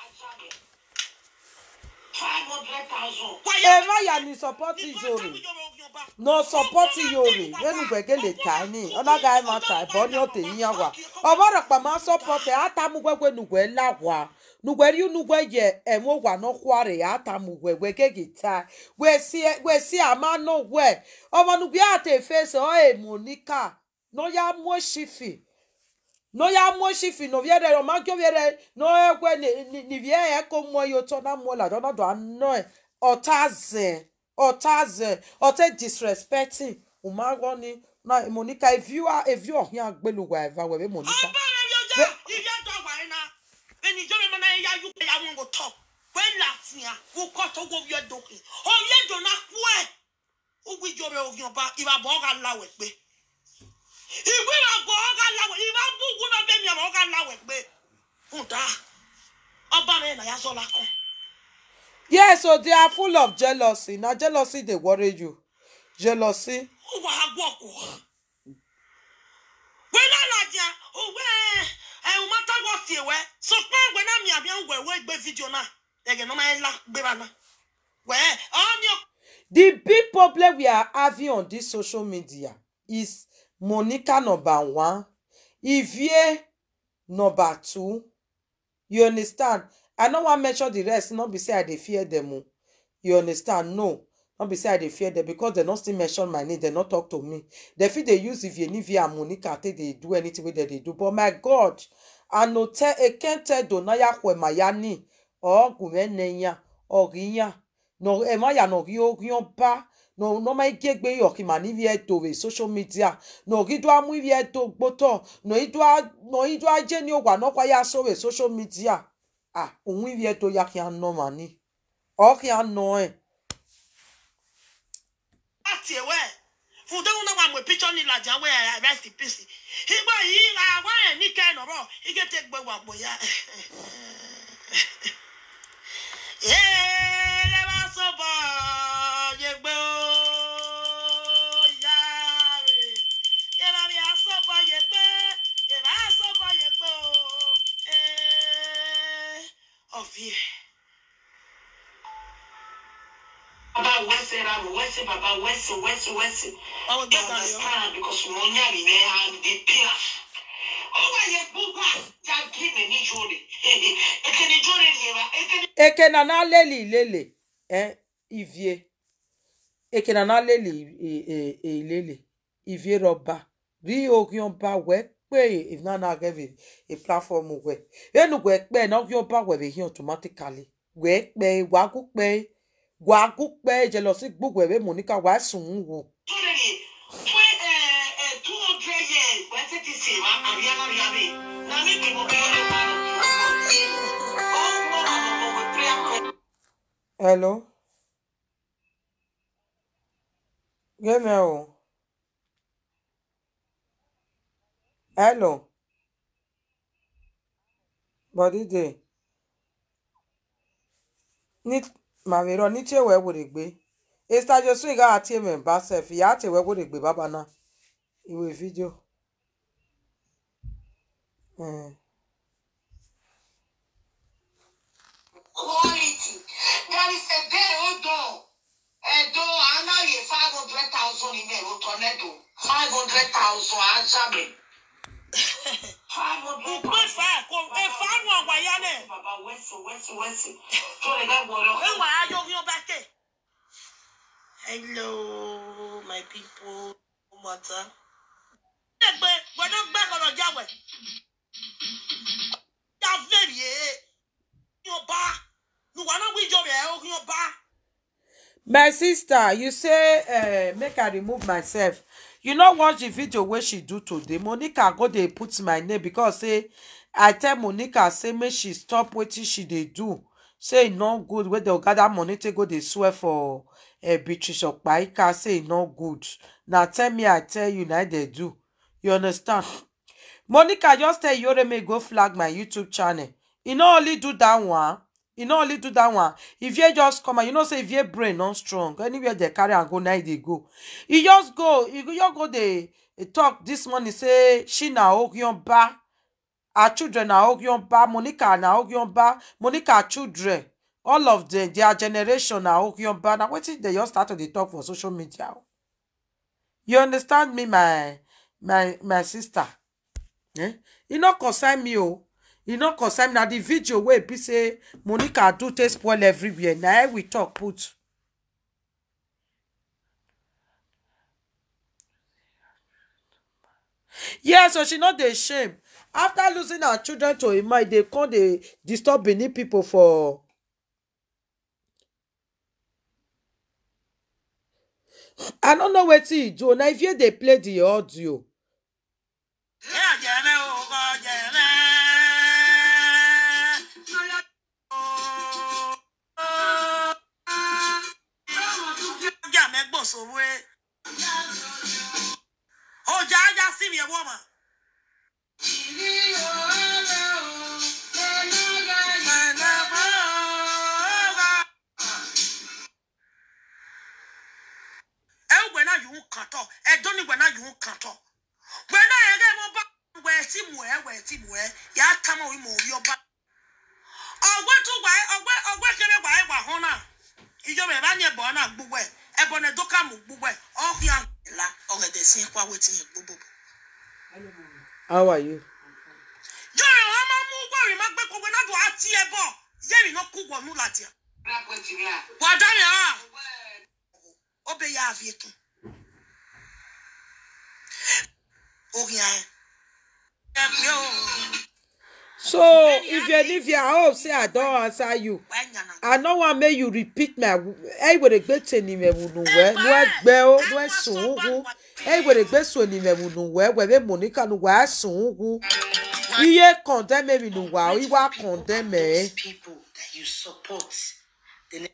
e ma ya ni support jore no support yore wenu gwege le tani ona ga ma ta bo ni o te yin wa oboro pa ma support e ata mu gwegwe nugwe lagwa nugwe ri nugwe ye e mo wa no kware ata mu gwegwe gege ta we si we si ama no we omo nugwe ate face o e monica no ya mo shifi no ya mo shifi no viere o ma kyo viere no ekwe ni ni, ni vie e ko mo yo to na mo la do na do ano e otaze otaze ote disrespecting o ma go ni na monica if you are if you are here agbelu wa eva we be monica ọba rẹ yóò jẹ iye tó wà yín náà ẹni ìjọba ìmọ̀ náà yá yú pé àwọn kò tọ̀ pé làtìyà kó kọ́ tó wọ́n yẹ dókè ọ̀yẹ́ dùnà kú ẹ̀ ó gbé ìjọba òfin ọba ìbàbọ̀ ọ̀gá láwẹ̀ pé ìwé ìbàbọ̀ ọ̀gá láwẹ̀ ìbá búkú náà bẹ́ẹ̀ mi àbọ̀ ọ̀gá láwẹ̀ pé ń dá ọba rẹ nà yá sọ́la kan. yes so they are full of jealousy na jealousy dey worry you jealousy ó wà á gbọ́ kù. wé lálàjà òwe ẹ̀hún mọ́tàgọ́ sí ẹ̀wẹ́ sọ pé ẹ̀wẹ́ náà mi àbí ẹ̀wẹ́ ẹ̀wẹ́ gbé fídíò náà ẹ̀gẹ̀ náà máa ń la gbéra náà. wẹ́ ọ́ ní ọkọ̀. the big problem we are having on this social media is monica number one ivie number two you understand i no wan mention the rest no be say i dey fear them o you understand no no be say i dey fear them because dem no still mention my name dem no talk to me dem fit dey use ivie nivie and monica take dey do anything wey dem dey do but my god anote ekente donaya hwemayani ọgùnmẹ́nẹ̀yà ọ̀rìyàn no emaya no ri orion ba no no ma igegbe yoki ma ni vie to we social media no ri do amu vie to gboto no ido no ido aje ni o wa no kwa ya so we social media ah ohun vie to ya ki an no ma ni o ki an no e láti ẹ̀wẹ́ fúdẹ́wọ́n náà wà mọ̀ píṣọ́ ní ìlàjà wẹ̀ ẹ̀ rest in peace. ìgbà yìí àwa ẹ̀ ní kẹ́hìn ọ̀rọ̀ ike tẹ gbẹ wà pọ̀ ya. ẹ bá sọ bọ̀ yẹgbẹ́ o ìyá rẹ̀ ẹ bá mi àsọ bọ̀ yẹgbẹ́ ẹ bá sọ bọ̀ yẹgbẹ́ o ọ̀fì ẹ̀. Baba wẹ́sẹ̀ ra mi wẹ́sẹ̀ baba wẹ́sẹ̀ wẹ́sẹ̀ wẹ́sẹ̀. ọmọ You gbọ́dọ̀ yọ. understand because mo ní àmì rẹ̀ and the pillar. Ó wà yẹ gbogbo àjàgì mi ní jòrè. Ekene jòrè lè wa, ekene eke na na leli lele eh ivie eke na na leli e e e lele ivie roba ri orion ba we pe if na na give a, a platform we enu we pe na orion ba we be here automatically we pe wa ku pe wa ku pe jealousy gbogbo ebe monica wa sun wo jòrè lè. Fún ẹ̀ two hundred years wẹ́sẹ̀ ti sè wa àríyáná rí abẹ́. Na mi bí mo bí ọ̀rẹ́ wa lọ. Ó ń gbọ́ àwọn ọmọ wẹ̀ prayer point. hello Gẹ́mi o. Hello. Bọ̀dí dè. Ní màmírọ̀ ní tí èwẹ̀ wòlè gbé. Esther Josu ìgá àti èmẹ̀ bá sẹ̀fì ìyá àti èwẹ̀ wòlè gbé bábà náà. Ìwé fídíò. Eh. quality. There is a day, hold on. Edo, I know you 500,000 in there, tornado. 500,000, Ajame. 500,000. Ukwe fa ko e fa nu agba ya ne. Baba, wesi, wesi, wesi. So they got water. E wa ayo ki o ba ke. Hello my people. O mata. Egbe, gbọ́dọ̀ gbẹ gbọ́dọ̀ jawe. Ya very e. Yo ba. Nu wa na wi jo be o ki yo ba. my sister you say uh, make i remove myself you no watch the video wey she do today monica go dey put my name because say i tell monica say make she stop wetin she dey do say e no good wey dey gather money take go dey swear for uh, beatrice okpaika say e no good na tell me i tell you na dey do you understand monica just tell yoreme go flag my youtube channel e no only do that one e no only do that one ivie just come and you know say ivie brain no strong anywhere dey carry am go na e dey go e just go e go just go dey dey talk this morning say she na ogyonba her children na ogyonba monica na ogyonba monica children all of them their generation na ogyonba na wetin dey just start to dey talk for social media o you understand me my my my sister eh e no concern me o e no concern me na the video wey be say monica do take spoil everywhere na e we talk put yes so she no dey shame after losing her children to emma e dey come dey disturb benin pipo for i no know wetin e do na if you dey play the audio E ajere o ko jere. Ja me gbo so we. O ja ja si mi e wo ma. ẹ ń gbẹ náà yòó kàn tọ ẹ dún ní gbẹ náà yòó kàn tọ gbẹ náà yẹ kẹ mọ bá wẹ tí mù ẹ wẹ tí mù ẹ yà á tà mọ ìmọ òbí ọba ọgbẹ tó gbà ẹ ọgbẹ ọgbẹ kẹrẹ gbà ẹ gbà hàn náà ìjọba ẹ bá ní ẹbọ náà gbogbo ẹ ẹbọ náà dọkà mọ gbogbo ẹ ọhìn àgbẹlá ọgẹdẹ sí ẹkọ àwọn ètò yẹn gbogbo. how are you jọrọ wọn máa mú gbọrin má gbẹ kọgbẹ náà dùn á ti ẹ bọ yẹrì náà kú wọnú làdìyà wà á dárí hàn ó bẹ yà àfi kún orin ayẹ. ẹ pé o so if you leave here i hope say i don answer you wàá yànnà. i no wan make you repeat my eyiweregbe tenimewunuwe nuegbe o nuesun ugwu eyiweregbe sonimewunuwe webe monica nuwa sun ugwu iye condemn mi nuwa iwa condemn e people that you support. The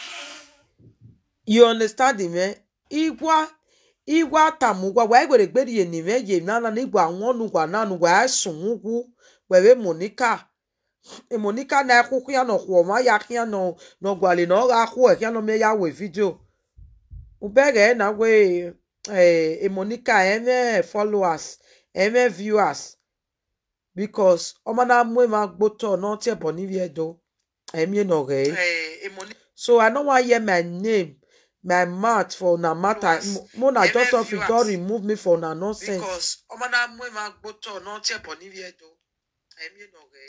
you understand me igwa igwa tamugwa wa eyiweregbe rienime ye nana nigwa àwọn nuwa nanu wa sun ugwu webe monica e monica na akwụkwọ ya nọ kwụọ ya ka ya nọ n'ọgwali na ọ ga-akwụ ya nọ mee ya wee vidio ubere na we eh, e monica eme followers eme viewers because ọma na mụ ema gbotọ n'ọtị ebo n'ivi edo emi nọ re so i no wan hear my name my mouth for una matter mụ na just of it don remove me for una nonsense. because ọma na mụ ema gbotọ n'ọtị ebo n'ivi edo emi nọ re.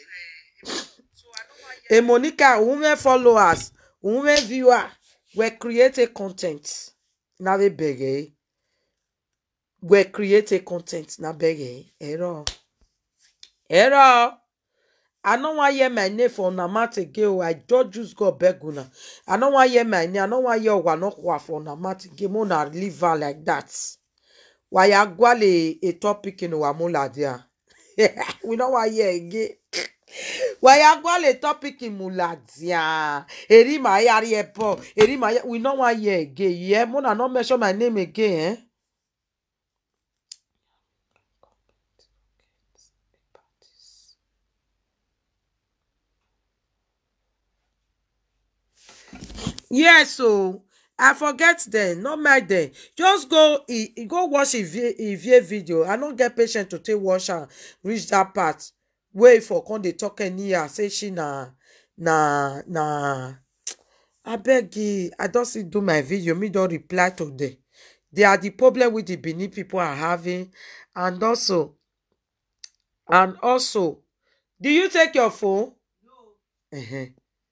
e monica women followers women viewer we create a content na be bege we create a content na bege ero ero i no wan hear my name for una mouth again o i just use god beg una i no wan hear my name i no wan hear owanokwa for una mouth again mo na leave her like that waya gwale a topic in wamuladia we no wan hear again wayagwale topic imuladia erima yari ebo erima ya we no wan hear again yeah mona no mention my name again eh. yes o i forget dem no mind dem just go e e go watch ivie ivie video i no get patience to take watch am reach that part wey for come dey talk anyhow say she na na na abeg eh, i don still do my video me don reply to them they are the problem wey the benin people are having and also and also do you take your phone uh-huh.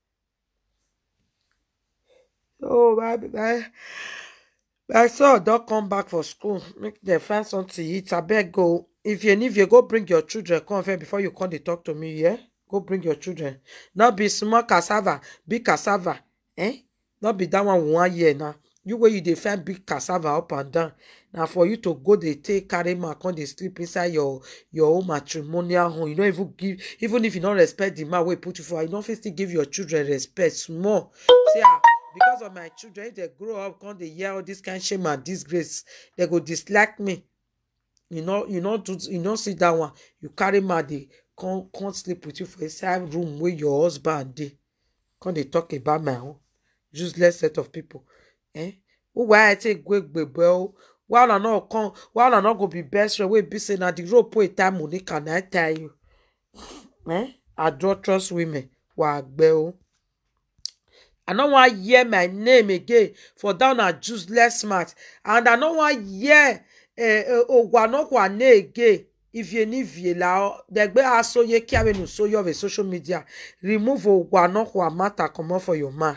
oh my my my son don come back for school make dem find something eat abeg go if you need you go bring your children come first before you come dey talk to me yeah go bring your children no be small cassava big cassava eh no be that one we wan hear now you wey you dey find big cassava up and down na for you to go dey take carry man come dey sleep inside your your own matrimonial home you no even give even if you no respect the man wey put you for you no fit still give your children respect small say ah because of my children if dem grow up come dey hear all this kind shame and disgrace dem go dislike me you no you no do you no see that one you carry man dey come come sleep with you for inside room wey your husband dey come dey talk about my own useless set of people eh who why i take go gbegbe o why una no come why una no go be best friend wey be say na the rope wey tie monica na I tie you eh adulterous women wa agbe o i no wan hear my name again for that una useless mouth and i no wan hear ogwanokwane again ivienivie la degbe asoye kiawenu soye of a social media remove ogwanokwa matter comot for your mouth.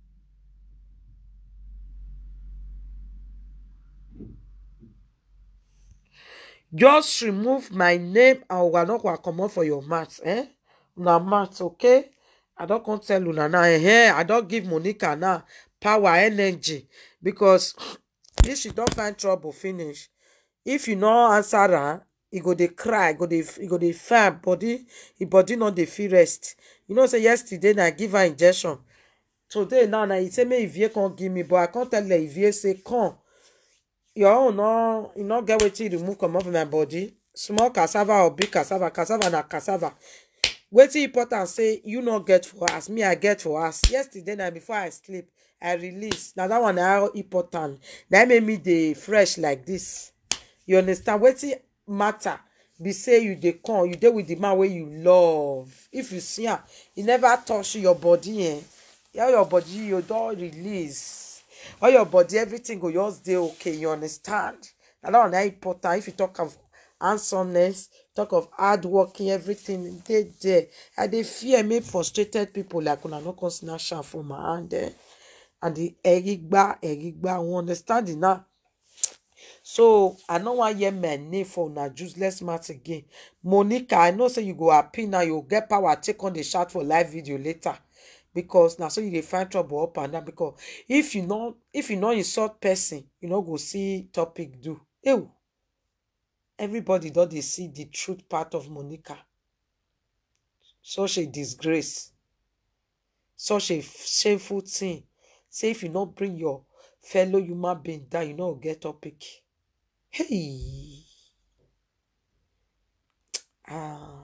just remove my name and ogwanokwa comot for your mouth eh una mouth okay i don come tell una now eh i don give monica now power energy because if she don find trouble finish if you no answer am e go dey cry go dey e go dey firm body e body no dey fit rest you know say yesterday na I give her injection today now na e say make ivie come give me but i come tell her ivie say come your own no e no get wetin remove comot from my body small cassava or big cassava cassava na cassava wetin important say you no get for house me i get for house yesterday na before i sleep i release na that one na important na im make me dey fresh like this you understand wetin matter be say you dey come you dey with the man wey you love if you see am e never touch your body eh all your body you don release all your body everything go just dey okay you understand na that one na important if you talk of handsomeness talk of hard working everything dey there i dey fear make frustrated people like una no come snatch am from my hand eh and the erigba erigba una understand it now so i no wan hear my name for una useless mouth again monica i know say you go happy now you go get power take on dey shout for live video later because na so you dey find trouble up and down because if you no if you no insult person you no go see topic do ew everybody don dey see the truth part of monica such a disgrace such a shameful thing say if you no bring your fellow human being down you no go get topic hey ah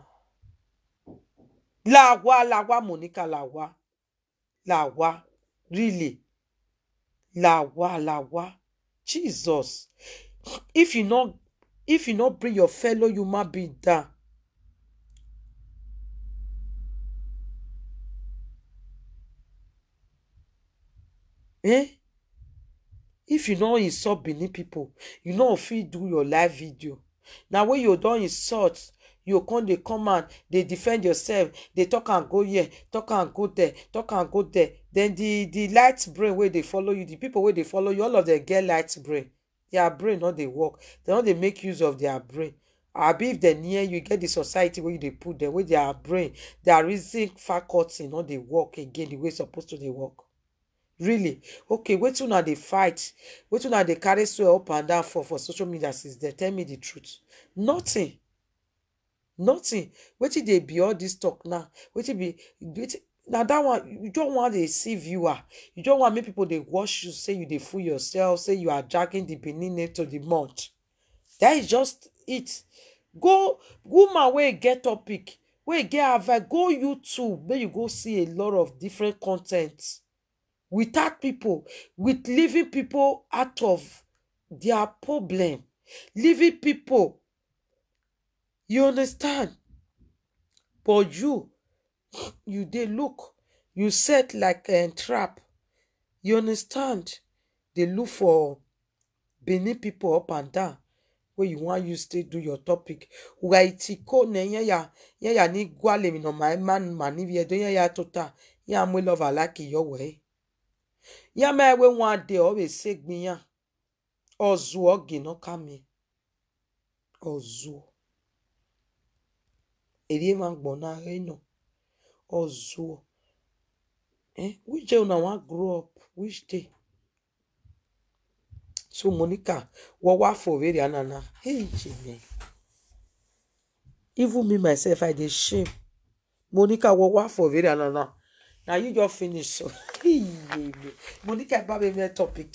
làwa làwa monica làwa làwa really làwa làwa jesus if you no if you no bring your fellow human being down eh if you no insult benin people you no go fit do your live video na when you don insult you come dey come out dey defend yourself dey talk am go here talk am go there talk am go there then the the light brain wey dey follow you the people wey dey follow you all of them get light brain their brain no dey work dem no dey make use of their brain abi if dem near you e get the society wey you dey put dem wey their brain their reason faculty no dey work again the way e suppose to dey work really okay wetin una dey fight wetin una dey carry swear up and down for for social media since then tell me the truth nothing nothing wetin dey be all this talk now wetin be wetin na that one you don wan dey see viewer you don wan make people dey watch you say you dey fool yourself say you are dragging the benin name to the mud that is just it go woman wey get topic wey get advice go youtube make you go see a lot of different con ten t without people with leaving people out of their problem leaving people you understand but you you dey look you set like um, trap you understand dey look for benin people up and down wey you wan use take do your topic waitiko ne yenya yenya ni gwale mi no ma man mani vie do yenya tota ya mwe love like yo we ya me we wan dey o be say gbiyan ozu ogi no kami ozu eri ma gbona re no ozu eh which day una wan grow up which day so monica wo wa for very anana hey jimmy even me myself i dey shame monica wo wa for very anana na you just finish so Hey, monica ba me me topic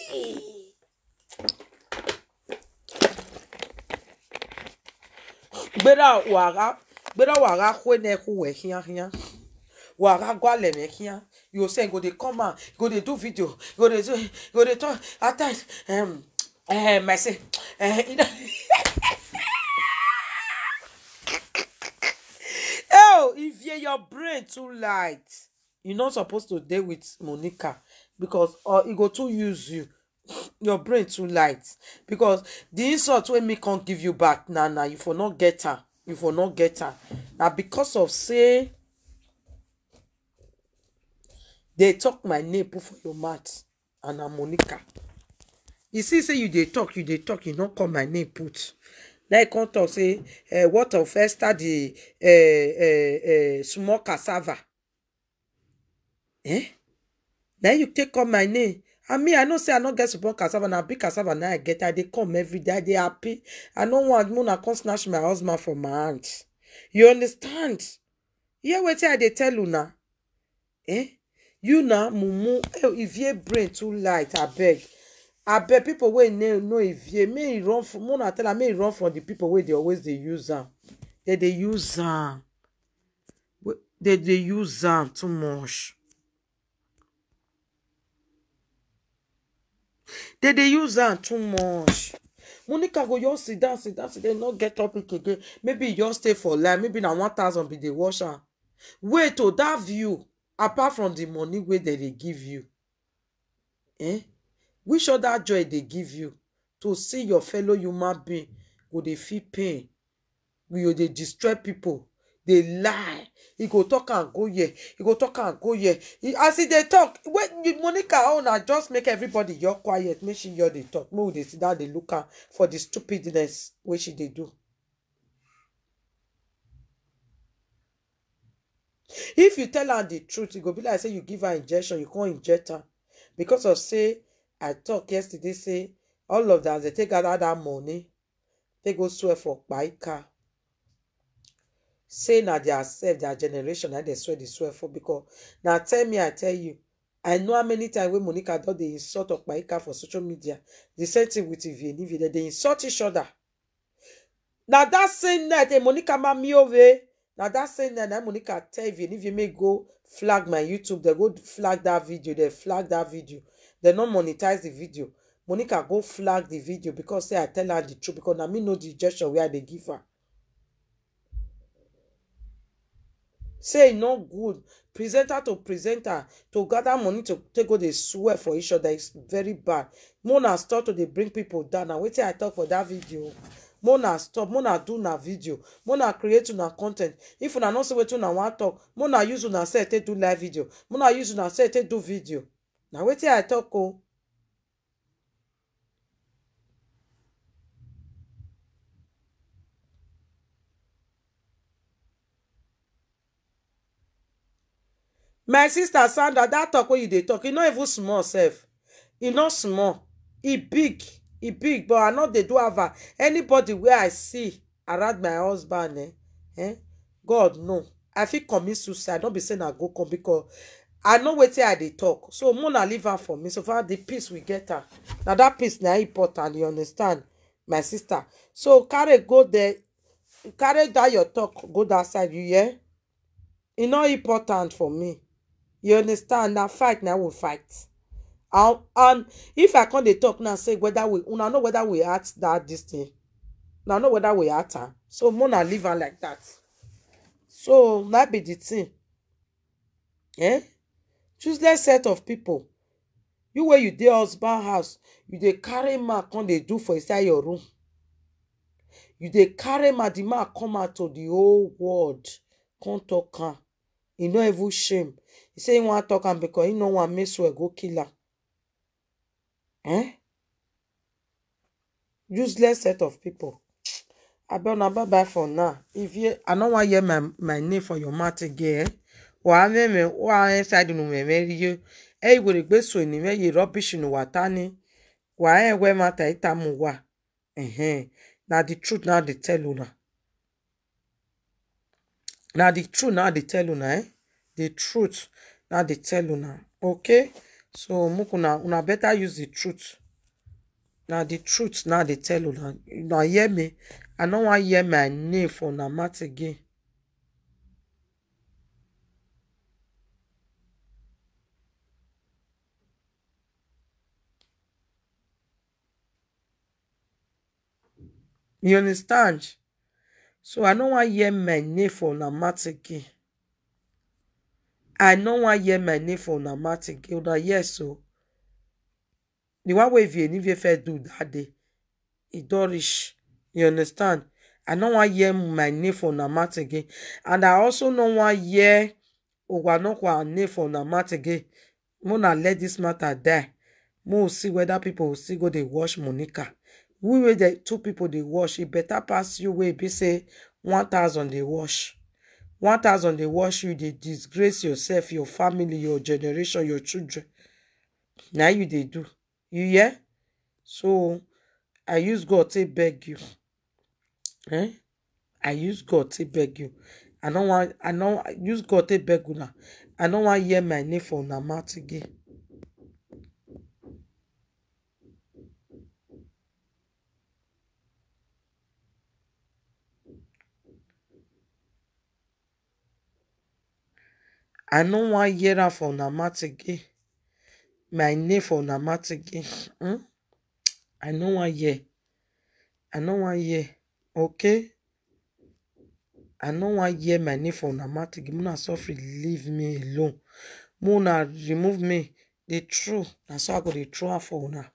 gbera wara gbera wara kwe na ku we hia hia wara gwale me hia you say go dey come out go dey do video go dey do go dey talk at times um um i say uh, you know oh if you your brain too light you not supposed to dey with monica because uh, e go too use you your brain too light because the insult wey me come give you back na na you for not get am you for not get am na because of say dey talk my name put for your mouth and na monica you see say you dey talk you dey talk you no call my name put na you come talk say uh, what of esther the uh, uh, uh, small cassava eh na you take call my name and me i know say i no get small cassava na big cassava na i get i dey come every day i dey happy i no want make una come snatch my husband from my hand you understand hear wetin i dey tell una eh you na mumu eh ivie brain too light abeg abeg people wey no know ivie make e run from muna tell am make e run from the people wey dey always dey use am dey dey use am We- dey dey use am too much dey dey use am too much monica go just sit down sit down sit down no get topic again maybe e just stay for life maybe na one thousand be dey watch am wait o that view apart from the money wey dem dey give you eh which other joy dey give you to see your fellow human being go dey feel pain we go dey destroy people dey lie e go talk am go here e go talk am go here E- as e dey talk when you monica own na just make everybody your quiet make she your dey talk make we dey sit down dey look am for the stupidness wey she dey do if you tell am the truth e go be like say you give her injection you come inject am because of say i talk yesterday say all of them dey take gather that money take go swear for kpaika say na their self their generation na dey swear dey swear for because na tell me i tell you i know how many times wey monica don dey insult okpaika for social media the same thing with ivie and ivie dem dey insult each other na that same night eh, monica mamiove na that same night na monica tell ivie and ivie make go flag my youtube dem go flag that video dem flag that video dem no monetize the video monica go flag the video because say i tell her the truth because na me know the injection wey i dey give her say e no good presenter to presenter to gather money to take go dey swear for each other is very bad mona stop to dey bring people down na wetin i talk for that video mona stop mona do una video mona create una con ten t if una no see wetin una wan talk mona use una sef take do live video mona use una sef take do video na wetin i talk o. my sister sandra that talk wey you dey talk e no even small sef e no small e big e big but i no dey do ava anybody wey i see around my husband eh, eh god know i fit commit suicide no be say na go come because i know wetin i dey talk so mona leave am for me so far the peace we get am na that peace na important you understand my sister so carry go there carry that your talk go that side you hear e no important for me you understand na fight na we fight and and if i come dey talk now say whether we una know whether we act that this thing una know whether we act am so mona leave am like that so that be the thing eh useless set of people you wey you dey husband house you dey carry man come dey do for inside your room you dey carry man the man come out to the whole world come talk am e no even shame e say e wan talk am because e no wan make swear go kill am eh useless set of people abeg una bye bye for now if you i no wan hear my my name for your mouth again eh wàá mẹ́mẹ́ wàá inside nu mẹ́mẹ́ rí yó ẹ ìwèrè gbé so ènìyàn yìí rubbish nu wà tá ní wàá ẹ̀ wẹ́ máa tà í ta mu wà ẹ̀hẹ́n na the truth na dey tell una na the truth na dey tell una eh the truth na dey tell una okay so make una una better use the truth na the truth na dey tell una una hear me i no wan hear my name for una mouth again you understand so i no wan hear my name for una mouth again i no wan hear my name for una mouth again una hear so the one wey Evienivie first do that day e don reach you understand i no wan hear my name for una mouth again and i also no wan hear ogwanokwa name for una mouth again make una let this matter die make we see whether people go still go dey watch monica we wey the two people dey watch e better pass you wey e be say one thousand dey watch one thousand dey watch you dey disgrace yourself your family your generation your children na you dey do you hear so i use god take beg you eh i use god take beg you i no wan i no use god take beg una i no wan hear my name for una mouth again i no wan hear am for una mouth again my name for una mouth again hmm? i no wan hear i no wan hear okay i no wan hear my name for una mouth again una suffer leave me alone make una remove me the true na so i go dey throw am for una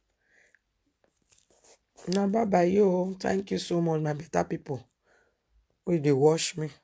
una bye bye yo thank you so much my better people wey dey watch me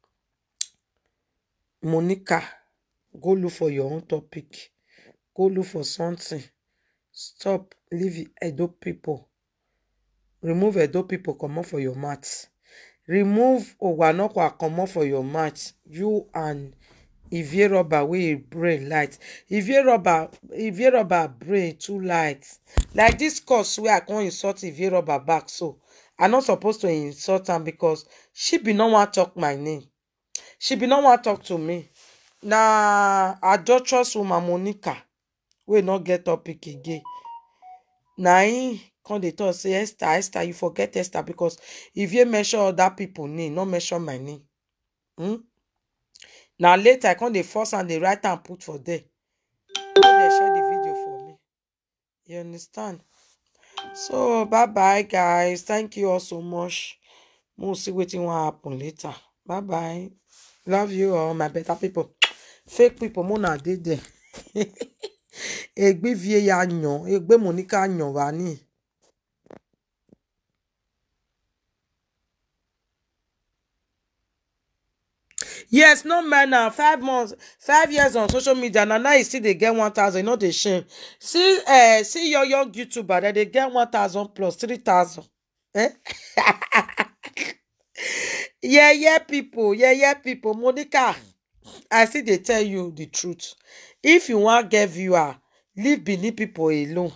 monica go look for your own topic go look for something stop leave edo people remove edo people comot for your mouth remove owanokwa comot for your mouth you and ivie rubber wey e brain light ivie rubber ivie rubber brain too light like this curse wey i come insult ivie rubber back so i no suppose to insult am because she bin no wan talk my name she bin no wan talk to me na adulterous woman monica wey no get topic again na im come dey talk say esther esther you forget esther because if you mention other people name no mention my name hmm? na later i come dey force am dey write am put for there make dem share the video for me you understand so bye bye guys thank you all so much mo see wetin wan happen later bye bye love you all my better people fake people mo na dey there egbe vie ya yan egbe monica yan wa ni. yes no man na five months five years on social media na now e still dey get one thousand e no dey shame see uh, see your young youtuber dem dey get one thousand plus three thousand eh? yeah yeah people yeah yeah people monica i still dey tell you the truth if you wan get viewer leave benin people alone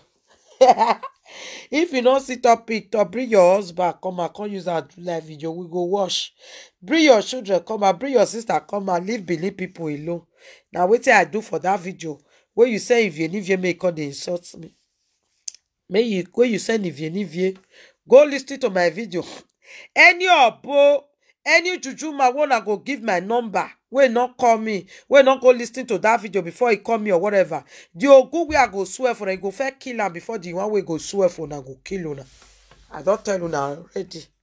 if you no see topic to bring your husband come and come use am do live video we go watch bring your children come and bring your sister come and leave benin people alone na wetin i do for that video wey you say ivienivie make come dey insult me make you wey you send ivienivie go lis ten to my video any obo any juju man wey una go give my number wey no call me wey no go lis ten to that video before e call me or whatever the ogun wey i go swear for una e go first kill am before the one wey go swear for una go kill una i don tell una already